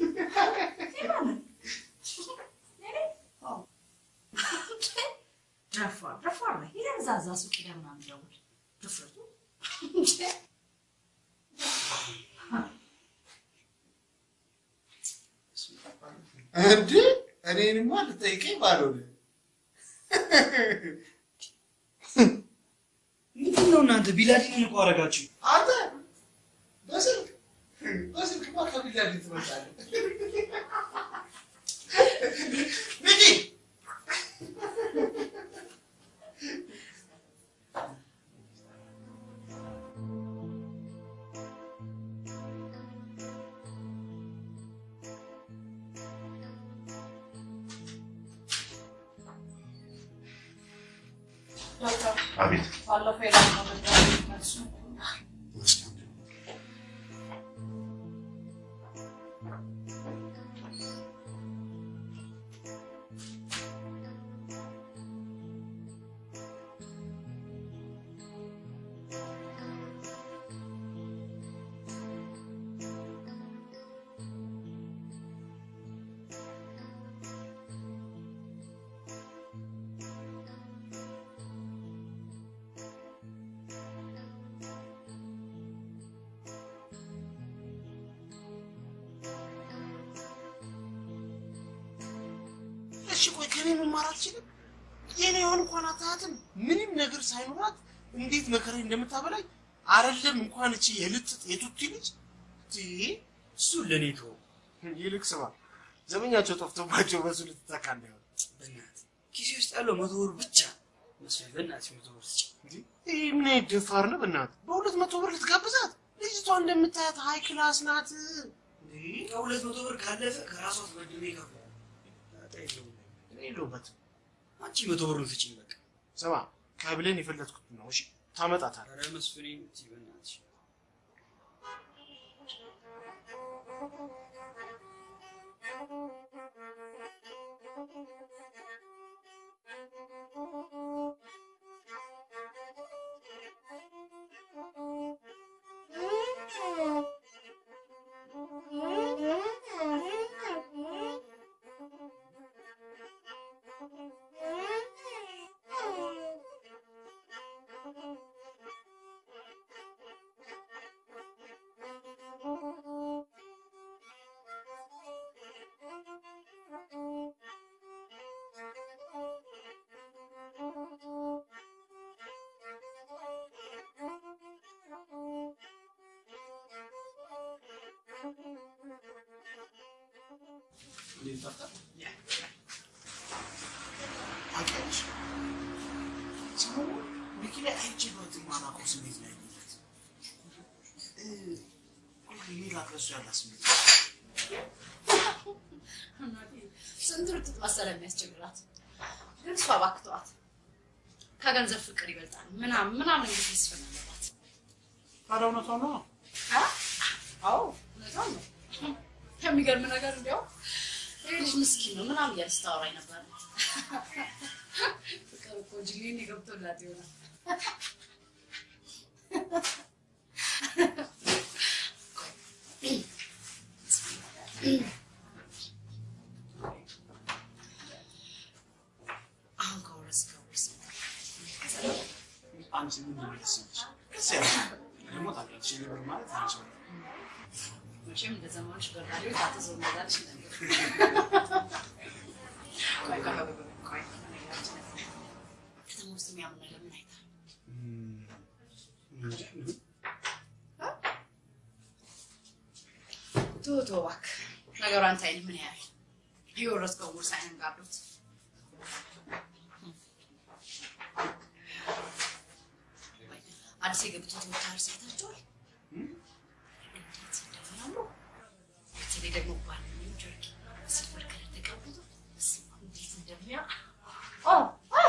ደፋር ደፋር ነህ። ሄደህ እዛ እዛ ሱቅ ሄደህ ምናምን ደውል። ድፍረቱ እንዴ እኔንማ ልጠይቀኝ ባልሆነ ምንድን ነው እናንተ ቢላዲንን እኮ አደረጋችሁ። አንተ በስልክ በስልክማ ከቢላዲን ትመጣለህ። ልጅ ዶክተር አቤት ባለፈው የላከው መድኃኒት መልሱ እሺ ቆይ ከኔ መማር አትችልም? የኔ የሆን እንኳን አታያትም? ምንም ነገር ሳይኖራት እንዴት መከራዬ እንደምታበላኝ አይደለም እንኳን እቺ የልጥጥ የቱቲ ልጅ እሱ ለእኔ ተወው። ይልቅ ስማ ዘመኛቸው ጠፍቶባቸው በሱ ልትተካ እንዳይሆን በእናትህ ኪሴ ውስጥ ያለው መቶ ብር ብቻ መስሎኝ፣ በእናትህ መቶ ብር ስጪ። ይህ ምን አይነት ደፋር ነው? በእናትህ በሁለት መቶ ብር ልትጋብዛት? ልጅቷ እንደምታያት ሀይ ክላስ ናት። ከሁለት መቶ ብር ካለፈ ከራሷ ተበድሬ ይከፍላል። ጣጣ የለውም። እኔ የለሁበትም። አንቺ መቶ ብሩን ስጪኝ በቃ። ስማ ከብሌን የፈለጥኩት ነው። እሺ ታመጣታለህ። ኧረ መስፍኔ እምትይ በእናትሽ እንዴት ጠፍታ? ታውቂያለሽ ሰሞኑን ሚኪ ላይ አይቼበት የማላውቀው ስሜት ላይ ያለበት ሜላት ለእሱ ያላት ስሜት ስንት ርጥጥ መሰለ የሚያስቸግራት። ግን እሷ እባክህ ተዋት። ከገንዘብ ፍቅር ይበልጣል ምናምን ምናምን እንግዲህ ይስፈነገባት። ታዲያ እውነቷን ነው። አዎ እውነቷን ነው። የሚገርም ነገር እንዲያው ይህ ልጅ ምስኪን ነው ምናምን እያለች ስታወራኝ ነበር። ፍቅር እኮ ጅሌን የገብቶላት ይሆናል። አሁን ከወረስ ከወረስ አንቺ ምን እንደምትሰማሽ ከዚያ ያለሽ ደግሞ ታውቂያለሽ የኔ ብር ማለት አንቺ ነው። መቼም እንደ ዘመኖች በራዲዮ ታትዘው እንዳለች ነገር ቆይ ቆይ ቆይ ቆይ ነገራችን ላይ ከተማ ውስጥ የሚያምን ነገር ምን አይታል? እንጃ ምን ተው ተው እባክህ ነገሩ አንተ አይደል ምን ያህል የወረስከው ውርስ አይነን ጋርዶት አዲስ የገቡትን ትምህርት ሰርታችኋል? እንዴት እንደሚያምሩ በተለይ ደግሞ ባንኛው ጀርኪ ሲልቨር ከለር ተቀብቶ በስመ አብ እንዴት እንደሚያምር ኦ ኦ!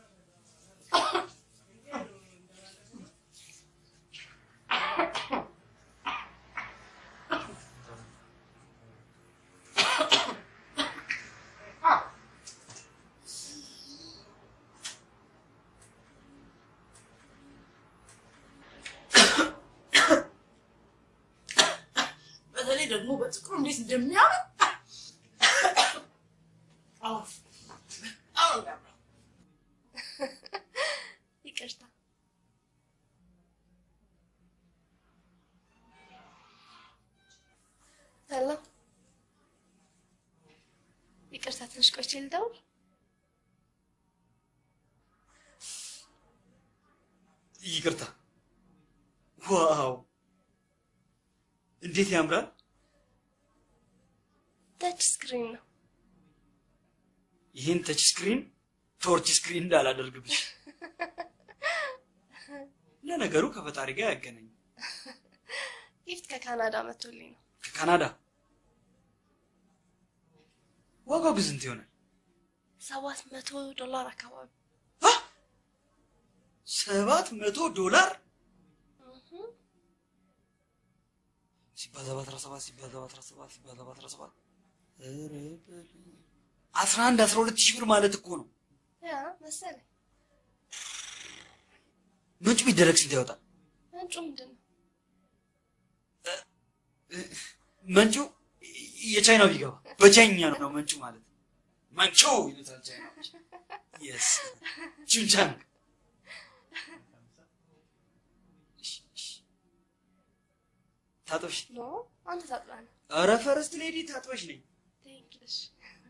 በተለይ ደግሞ በጥቁሩ እንዴት እንደሚያምር አዎ፣ አዎ ያምራል። ይቅርታ ሄሎ፣ ይቅርታ ትንሽ ቆይቼ ልደውል። ይቅርታ። ዋው እንዴት ያምራል! ተች ስክሪን ነው። ይህን ተች ስክሪን ቶርች ስክሪን እንዳላደርግብሽ። ለነገሩ ከፈጣሪ ጋር ያገናኝ። ጊፍት ከካናዳ መጥቶልኝ ነው። ከካናዳ ዋጋው ግን ስንት ይሆናል? ሰባት መቶ ዶላር አካባቢ። ሰባት መቶ ዶላር እህ፣ ሲባዛ በአስራ ሰባት ሲባዛ በአስራ ሰባት ሲባዛ በአስራ ሰባት ኧረ በል- አስራ አንድ አስራ ሁለት ሺህ ብር ማለት እኮ ነው። ያ መሰለኝ። ምንጩ ቢደረግ ስንት ያወጣል? ምንጩ ምንድን ነው? መንጩ የቻይናው ቢገባ በቻይኛ ነው መንጩ ማለት መንቹ ይሉታል ቻይናዎች። የስ ቹንቻንግ ታጥበሽ ኖ አንተ ታጥባለህ። ኧረ ፈረስት ሌዲ ታጥበሽ ነኝ። ቴንክ ዩ። እሺ።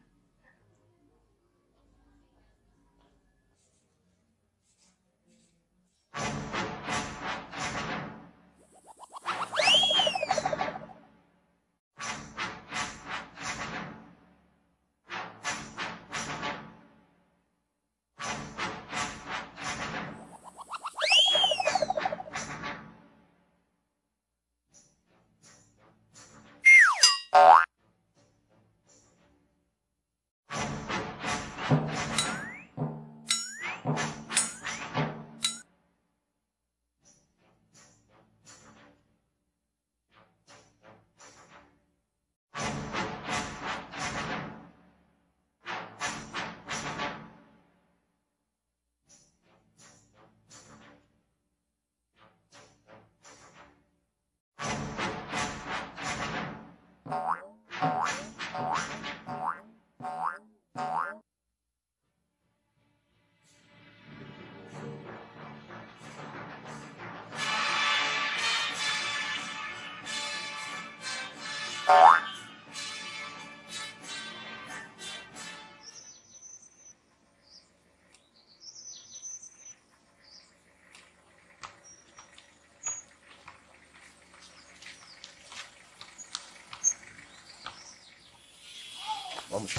ማሙሽ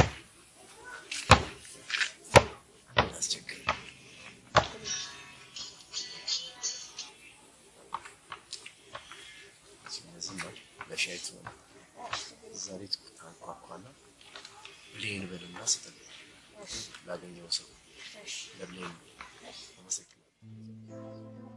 አስቸግር ዝም በል ለሻይ ትሆን ዛሬ ታንኳኳና ብሌን በልና ስጠን ላገኘው ሰው ለብሌን አመሰግናለሁ።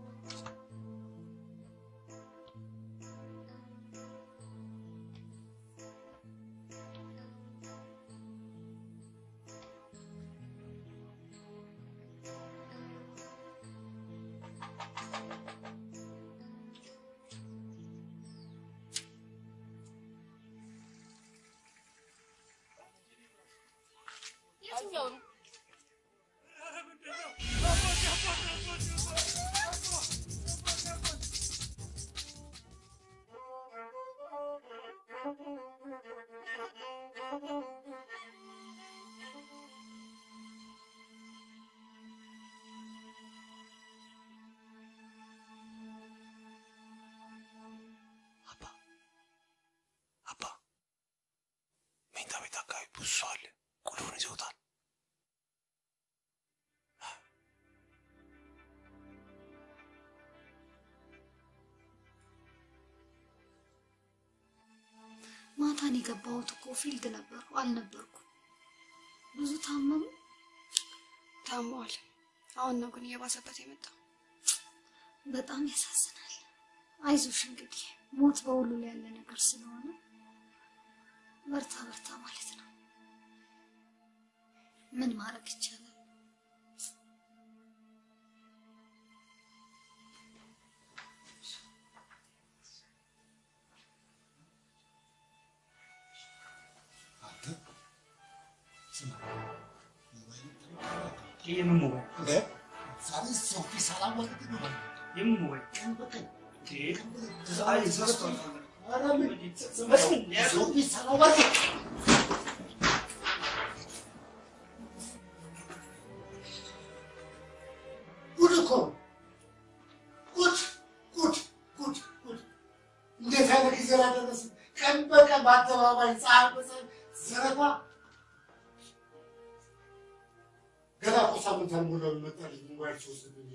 የትኛው ነው? መኝታ ቤት አካባቢ ብዙ ሰው አለ። ይዞታል። ማታን የገባሁት እኮ ፊልድ ነበርኩ አልነበርኩ። ብዙ ታመሙ። ታሟል። አሁን ነው ግን እየባሰበት የመጣው። በጣም ያሳዝናል። አይዞሽ እንግዲህ ሞት በሁሉ ላይ ያለ ነገር ስለሆነ በርታ በርታ ማለት ነው። ምን ማድረግ ይቻላል? የምን ሞባይል እንደ ዛሬ ሰው ፊት ሳላወቅት ነው ማለት ነው። የምን ሞባይል ቀን በቀን አይ ተረስቷል። ኧረ ምን ሰው ፊት ሳላወቅት ጉድ እኮ ነው። ጉድ ጉድ ጉድ ጉድ! እንዴት አይነት ጊዜ ላይ ደረስን? ቀን በቀን በአደባባይ ፀሐይ በፀሐይ ዘረፋ ገና እኮ ሳምንት አልሞላውም መጣልኝ ሞባይል ሲወስድብኝ።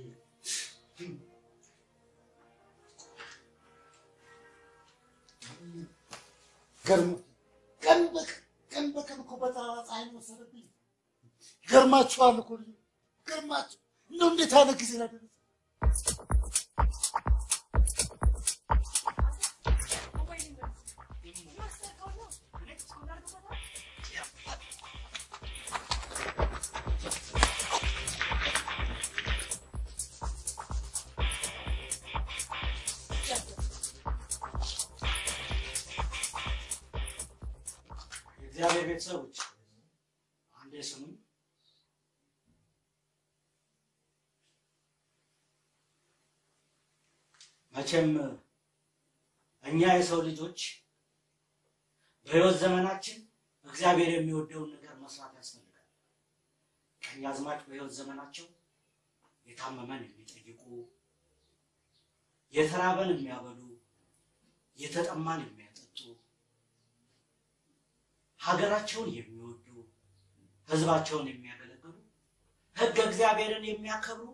ገርሞ ቀን በቀን ቀን በቀን እኮ በጠራራ ፀሐይ ነው ወሰደብኝ። ገርማችኋል እኮ ልጅ ገርማችሁ እንደው እንዴት አይነት ጊዜ ላይ ደረስን? የእግዚአብሔር ቤተሰቦች አንዴ ስሙኝ። መቼም እኛ የሰው ልጆች በሕይወት ዘመናችን እግዚአብሔር የሚወደውን ነገር መስራት ያስፈልጋል። ቀኛዝማች በሕይወት ዘመናቸው የታመመን የሚጠይቁ፣ የተራበን የሚያበሉ፣ የተጠማን የሚያጠጡ ሀገራቸውን የሚወዱ ህዝባቸውን የሚያገለግሉ ህገ እግዚአብሔርን የሚያከብሩ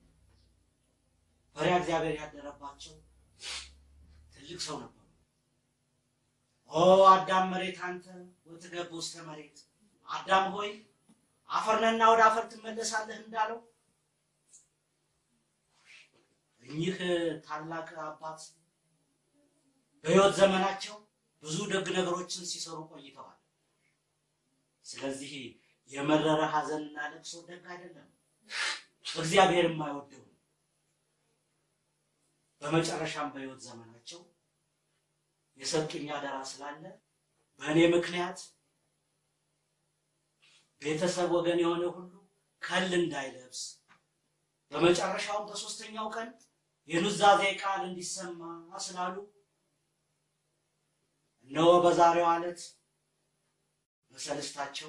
ፈሪሃ እግዚአብሔር ያደረባቸው ትልቅ ሰው ነበሩ። ኦ አዳም መሬት አንተ ወትገብ ውስተ መሬት፣ አዳም ሆይ አፈርነና ወደ አፈር ትመለሳለህ እንዳለው እኚህ ታላቅ አባት በህይወት ዘመናቸው ብዙ ደግ ነገሮችን ሲሰሩ ቆይተዋል። ስለዚህ የመረረ ሐዘንና ለቅሶ ደግ አይደለም፣ እግዚአብሔር የማይወደው ነው። በመጨረሻም በህይወት ዘመናቸው የሰጡኝ አደራ ስላለ በእኔ ምክንያት ቤተሰብ ወገን የሆነ ሁሉ ከል እንዳይለብስ በመጨረሻውም በሶስተኛው ቀን የኑዛዜ ቃል እንዲሰማ ስላሉ እነሆ በዛሬው ዕለት በሰልስታቸው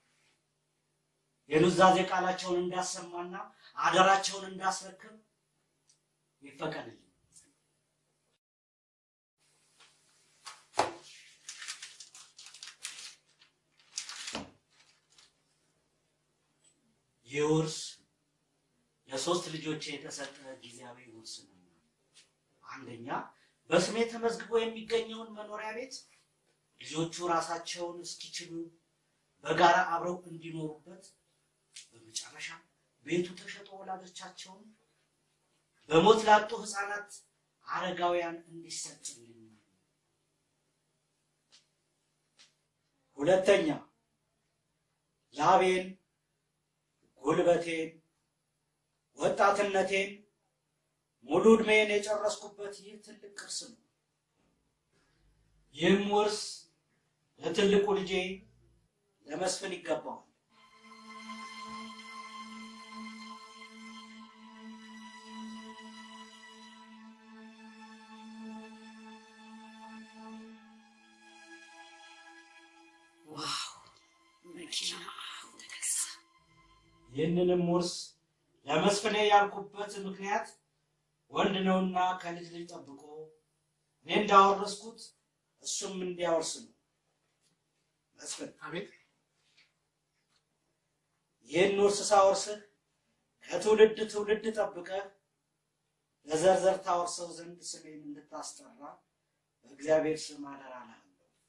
የኑዛዜ ቃላቸውን እንዳሰማና አደራቸውን እንዳስረክብ ይፈቀድልኝ። ይህ ውርስ ለሶስት ልጆቼ የተሰጠ ጊዜያዊ ውርስ ነው። አንደኛ በስሜ ተመዝግቦ የሚገኘውን መኖሪያ ቤት ልጆቹ ራሳቸውን እስኪችሉ በጋራ አብረው እንዲኖሩበት፣ በመጨረሻ ቤቱ ተሸጦ ወላጆቻቸውን በሞት ላጡ ህፃናት፣ አረጋውያን እንዲሰጥልኝ። ሁለተኛ ላቤን፣ ጉልበቴን፣ ወጣትነቴን ሙሉ ዕድሜን የጨረስኩበት ይህ ትልቅ ቅርስ ነው። ይህም ውርስ ለትልቁ ልጄ ለመስፍን ይገባዋል። ዋው መኪና ተገዛ። ይህንንም ውርስ ለመስፍኔ ያልኩበት ምክንያት ወንድ ነውና ከልጅ ልጅ ጠብቆ እኔ እንዳወረስኩት እሱም እንዲያወርስ ነው። መስፍን አቤት ይህን ውርስ ሳወርስህ ከትውልድ ትውልድ ጠብቀህ ለዘርዘር ታወርሰው ዘንድ ስሜን እንድታስጠራ በእግዚአብሔር ስም አደራ እልሃለሁ።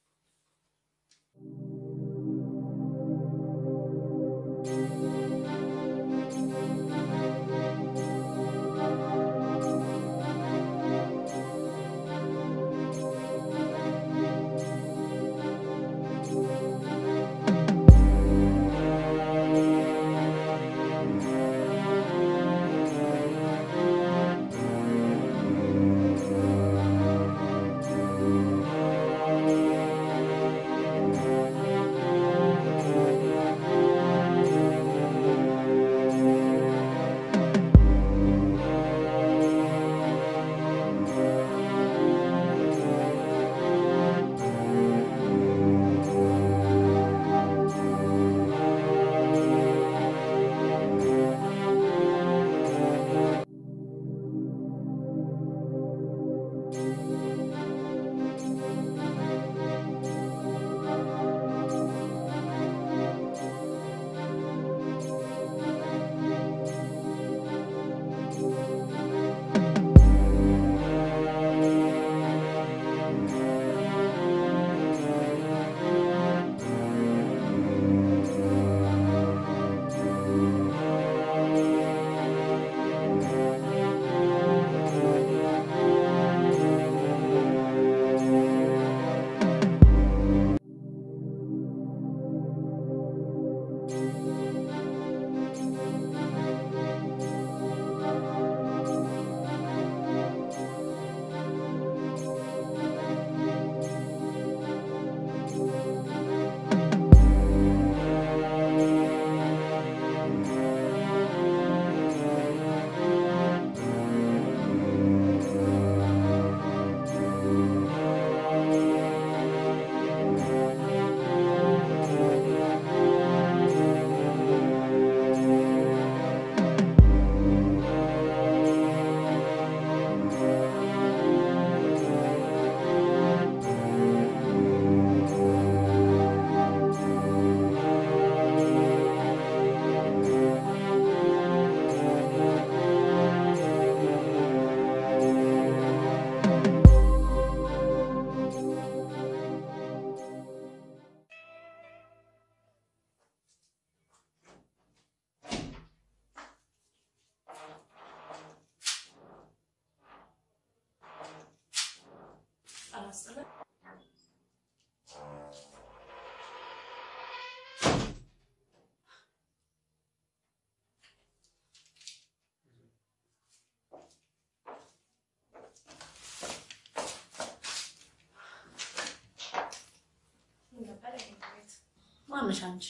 ማነሽ አንቺ?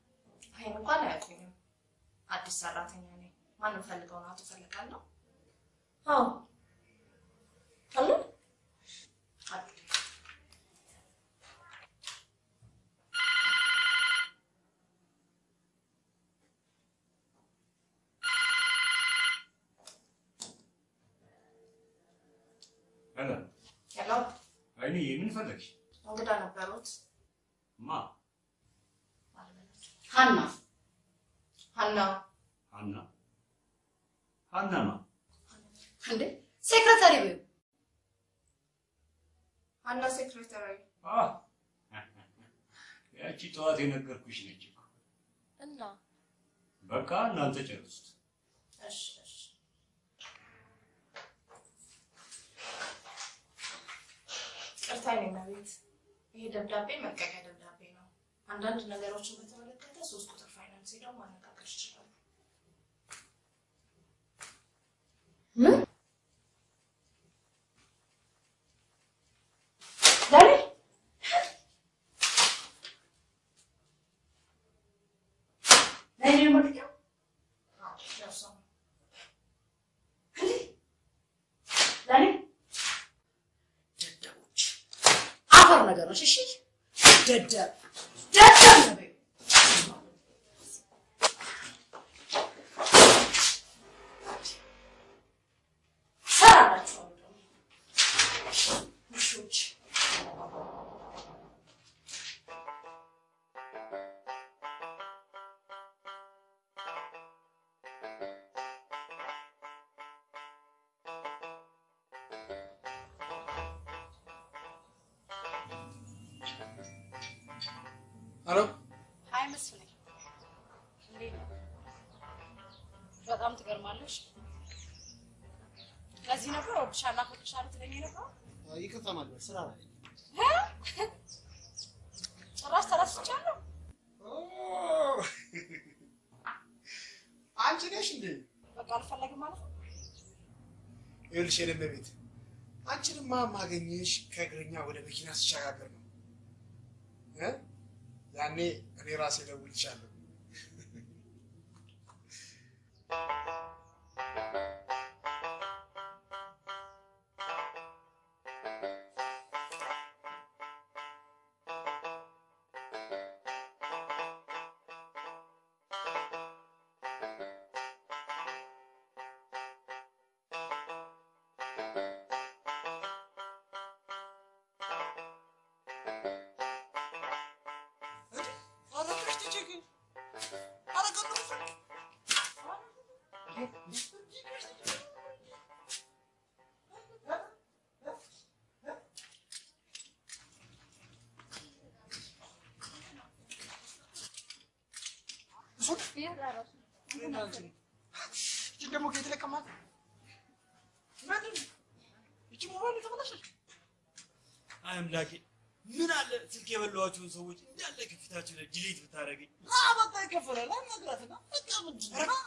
ይሄን እንኳን አያውቁኝም። አዲስ ሰራተኛ ነኝ። ማንም ፈልገው ነው? አቶ ፈልጋለሁ። አዎ አለ ሄሎ ሄሎ፣ አይኔ ምን ፈለግሽ? እንግዳ ነበሩት። ማ ሀና ሀና ሀና ሀና ማ እንዴ ሴክሬታሪ በይው። ሀና ሴክሬታሪ አ ያቺ ጠዋት የነገርኩሽ ነች እኮ። እና በቃ እናንተ ጨርሱት። እሺ እሺ ቅርታ የኔ እመቤት፣ ይሄ ደብዳቤ መልቀቂያ ደብዳቤ ነው። አንዳንድ ነገሮችን በተመለከተ ሶስት ቁጥር ፋይናንስ ሄደው ማነጋገር ይችላሉ። ምን ዛሬ ለእኔ ነው መልቀቂያው? አዎ፣ ደርሰው ነው። እንዴ ለእኔ ደደቦች አፈር ነገሮች። እሺ ደደብ ደደብ ነው በይው። እሰራላችኋለሁ ደግሞ ውሾች። ሄሎ ሀይ መስፍኔ፣ እንዴት ነው? በጣም ትገርማለሽ። ለዚህ ነበር እወድሻለሁ አፈቅርሻለሁ ትለኝ ነበር። ይቅርታ ማድረግ ስራ ላይ ጭራሽ ተረስቻለሁ። አንቺ ነሽ እንዴ? በቃ አልፈለግም ማለት ነው። ይኸውልሽ የደመ ቤት አንቺንማ ማገኘሽ ከእግረኛ ወደ መኪና ስሸጋገር ነው እ? ያኔ እኔ ራሴ እደውልልሻለሁ። እቺ ደግሞ ከየት ለቀማት? ምንድን ነው? እቺ ሞባይል ተበላሸች። አይ አምላኬ፣ ምን አለ ስልክ የበላኋቸውን ሰዎች እንዳለ ከፊታቸው ላይ ዲሌት ብታደርገኝ። አ በቃ ይከፈላል። አናግራትና በቃ ምንድን ነው?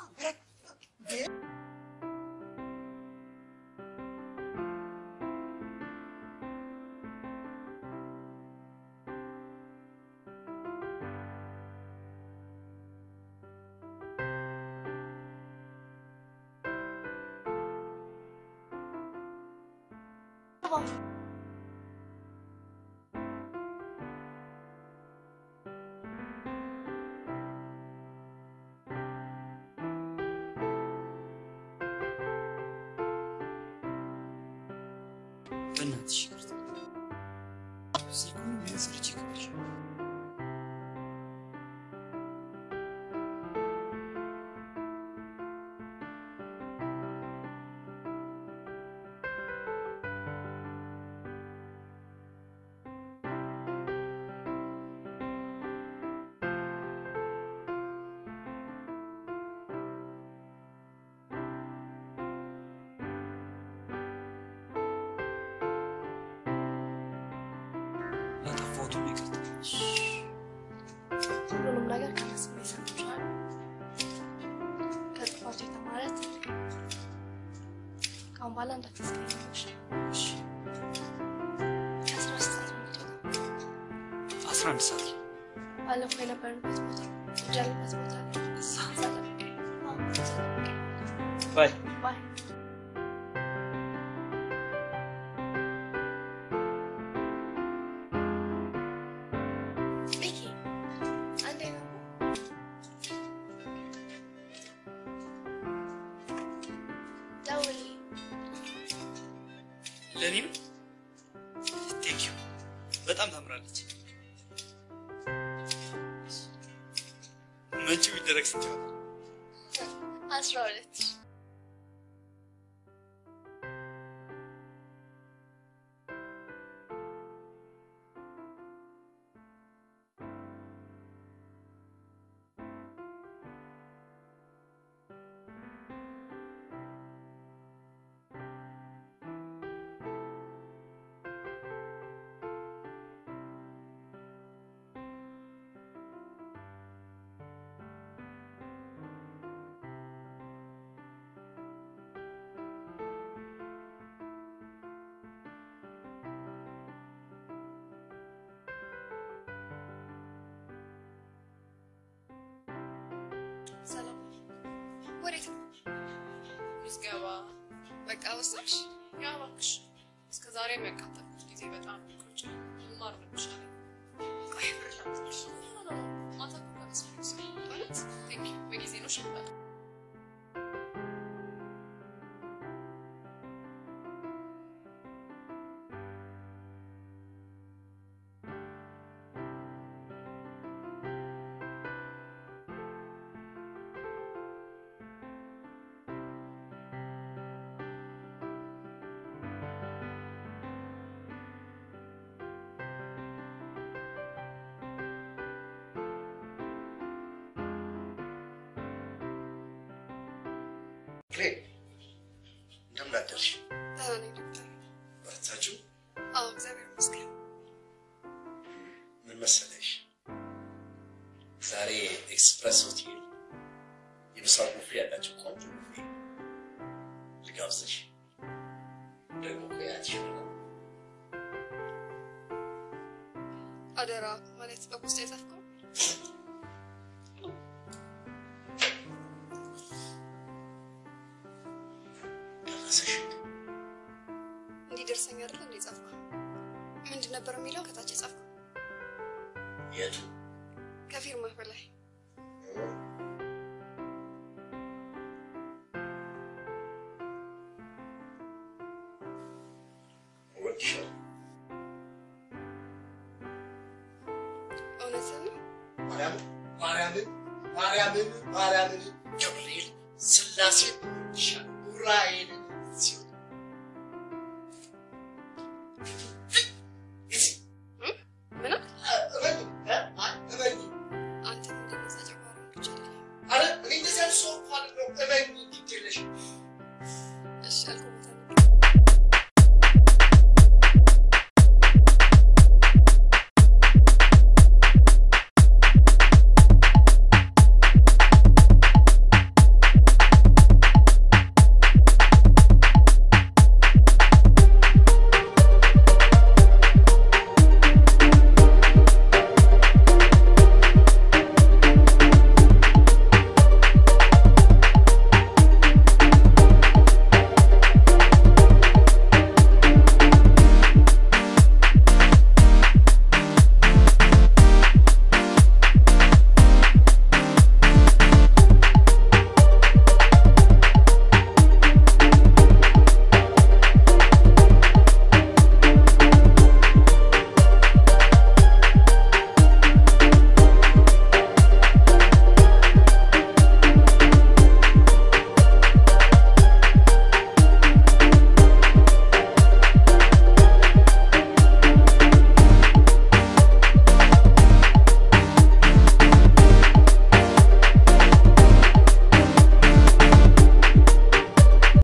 በእናትሽ ይቅርታ። ስልኩን ቢያንስ ልጅ ይከብድሽ። ላጠፋሁት ሁሉ ይቅርታ። ሁሉንም ነገር ከመስሜ ሰምቻለሁ። ከጥፋቱ የተማረ ትልቅ ነው። ከአሁን በኋላ እንዳታስቀይምሽ። ከአስራ አምስት ሰዓት ነው የምትወጣው። አስራ አንድ ሰዓት ባለፈው የነበርንበት ቦታ እጅ ያለበት ቦታ ላይ እዛ ጠብቀኝ። አዎ፣ እዛ ጠብቀኝ። ባይ ባይ ሚኪ አንዴ ነው ደውልልኝ። ለእኔ ነው። ቴንክ ዩ በጣም ታምራለች። መጪው ይደረግ ስንት ይሆናል? አስራ ሁለት ሰላም ወዴት ነው? ምዝገባ በቃ ወሰንሽ? ያ እባክሽ እስከ ዛሬ የሚያቃጠልኩት ጊዜ በጣም ቆጭ መማር ነው የሚሻለኝ። ቆይ ብር ላምጣልሽ። ኖ ኖ ኖ ማታ እኮ ከመስሎኝ ማለት ቴንክ ዩ በጊዜ ነው ሽምጣ ፍሬ እንደምን አደርሽ? ደህና ነኝ ዶክተር። በረታችሁ? አዎ እግዚአብሔር ይመስገን። ምን መሰለሽ ዛሬ ኤክስፕረስ ሆቴል የምሳ ቡፌ ያላቸው ቆንጆ ቡፌ ልጋብዝሽ። ደግሞ ቆያትሽ ነው አደራ ማለት በፖስታ የጻፍከው ደረሰሽ? እንዲደርሰኝ አይደል እንደ ጻፍከው? ምንድን ነበር የሚለው ከታች የጻፍከው? የቱ ከፊርማህ በላይ እወድሻለሁ። እውነትህን ነው? ማርያምን ማርያምን ማርያምን ማርያምን ገብርኤል ስላሴ እወድሻለሁ። ኡራኤልን ጽዮን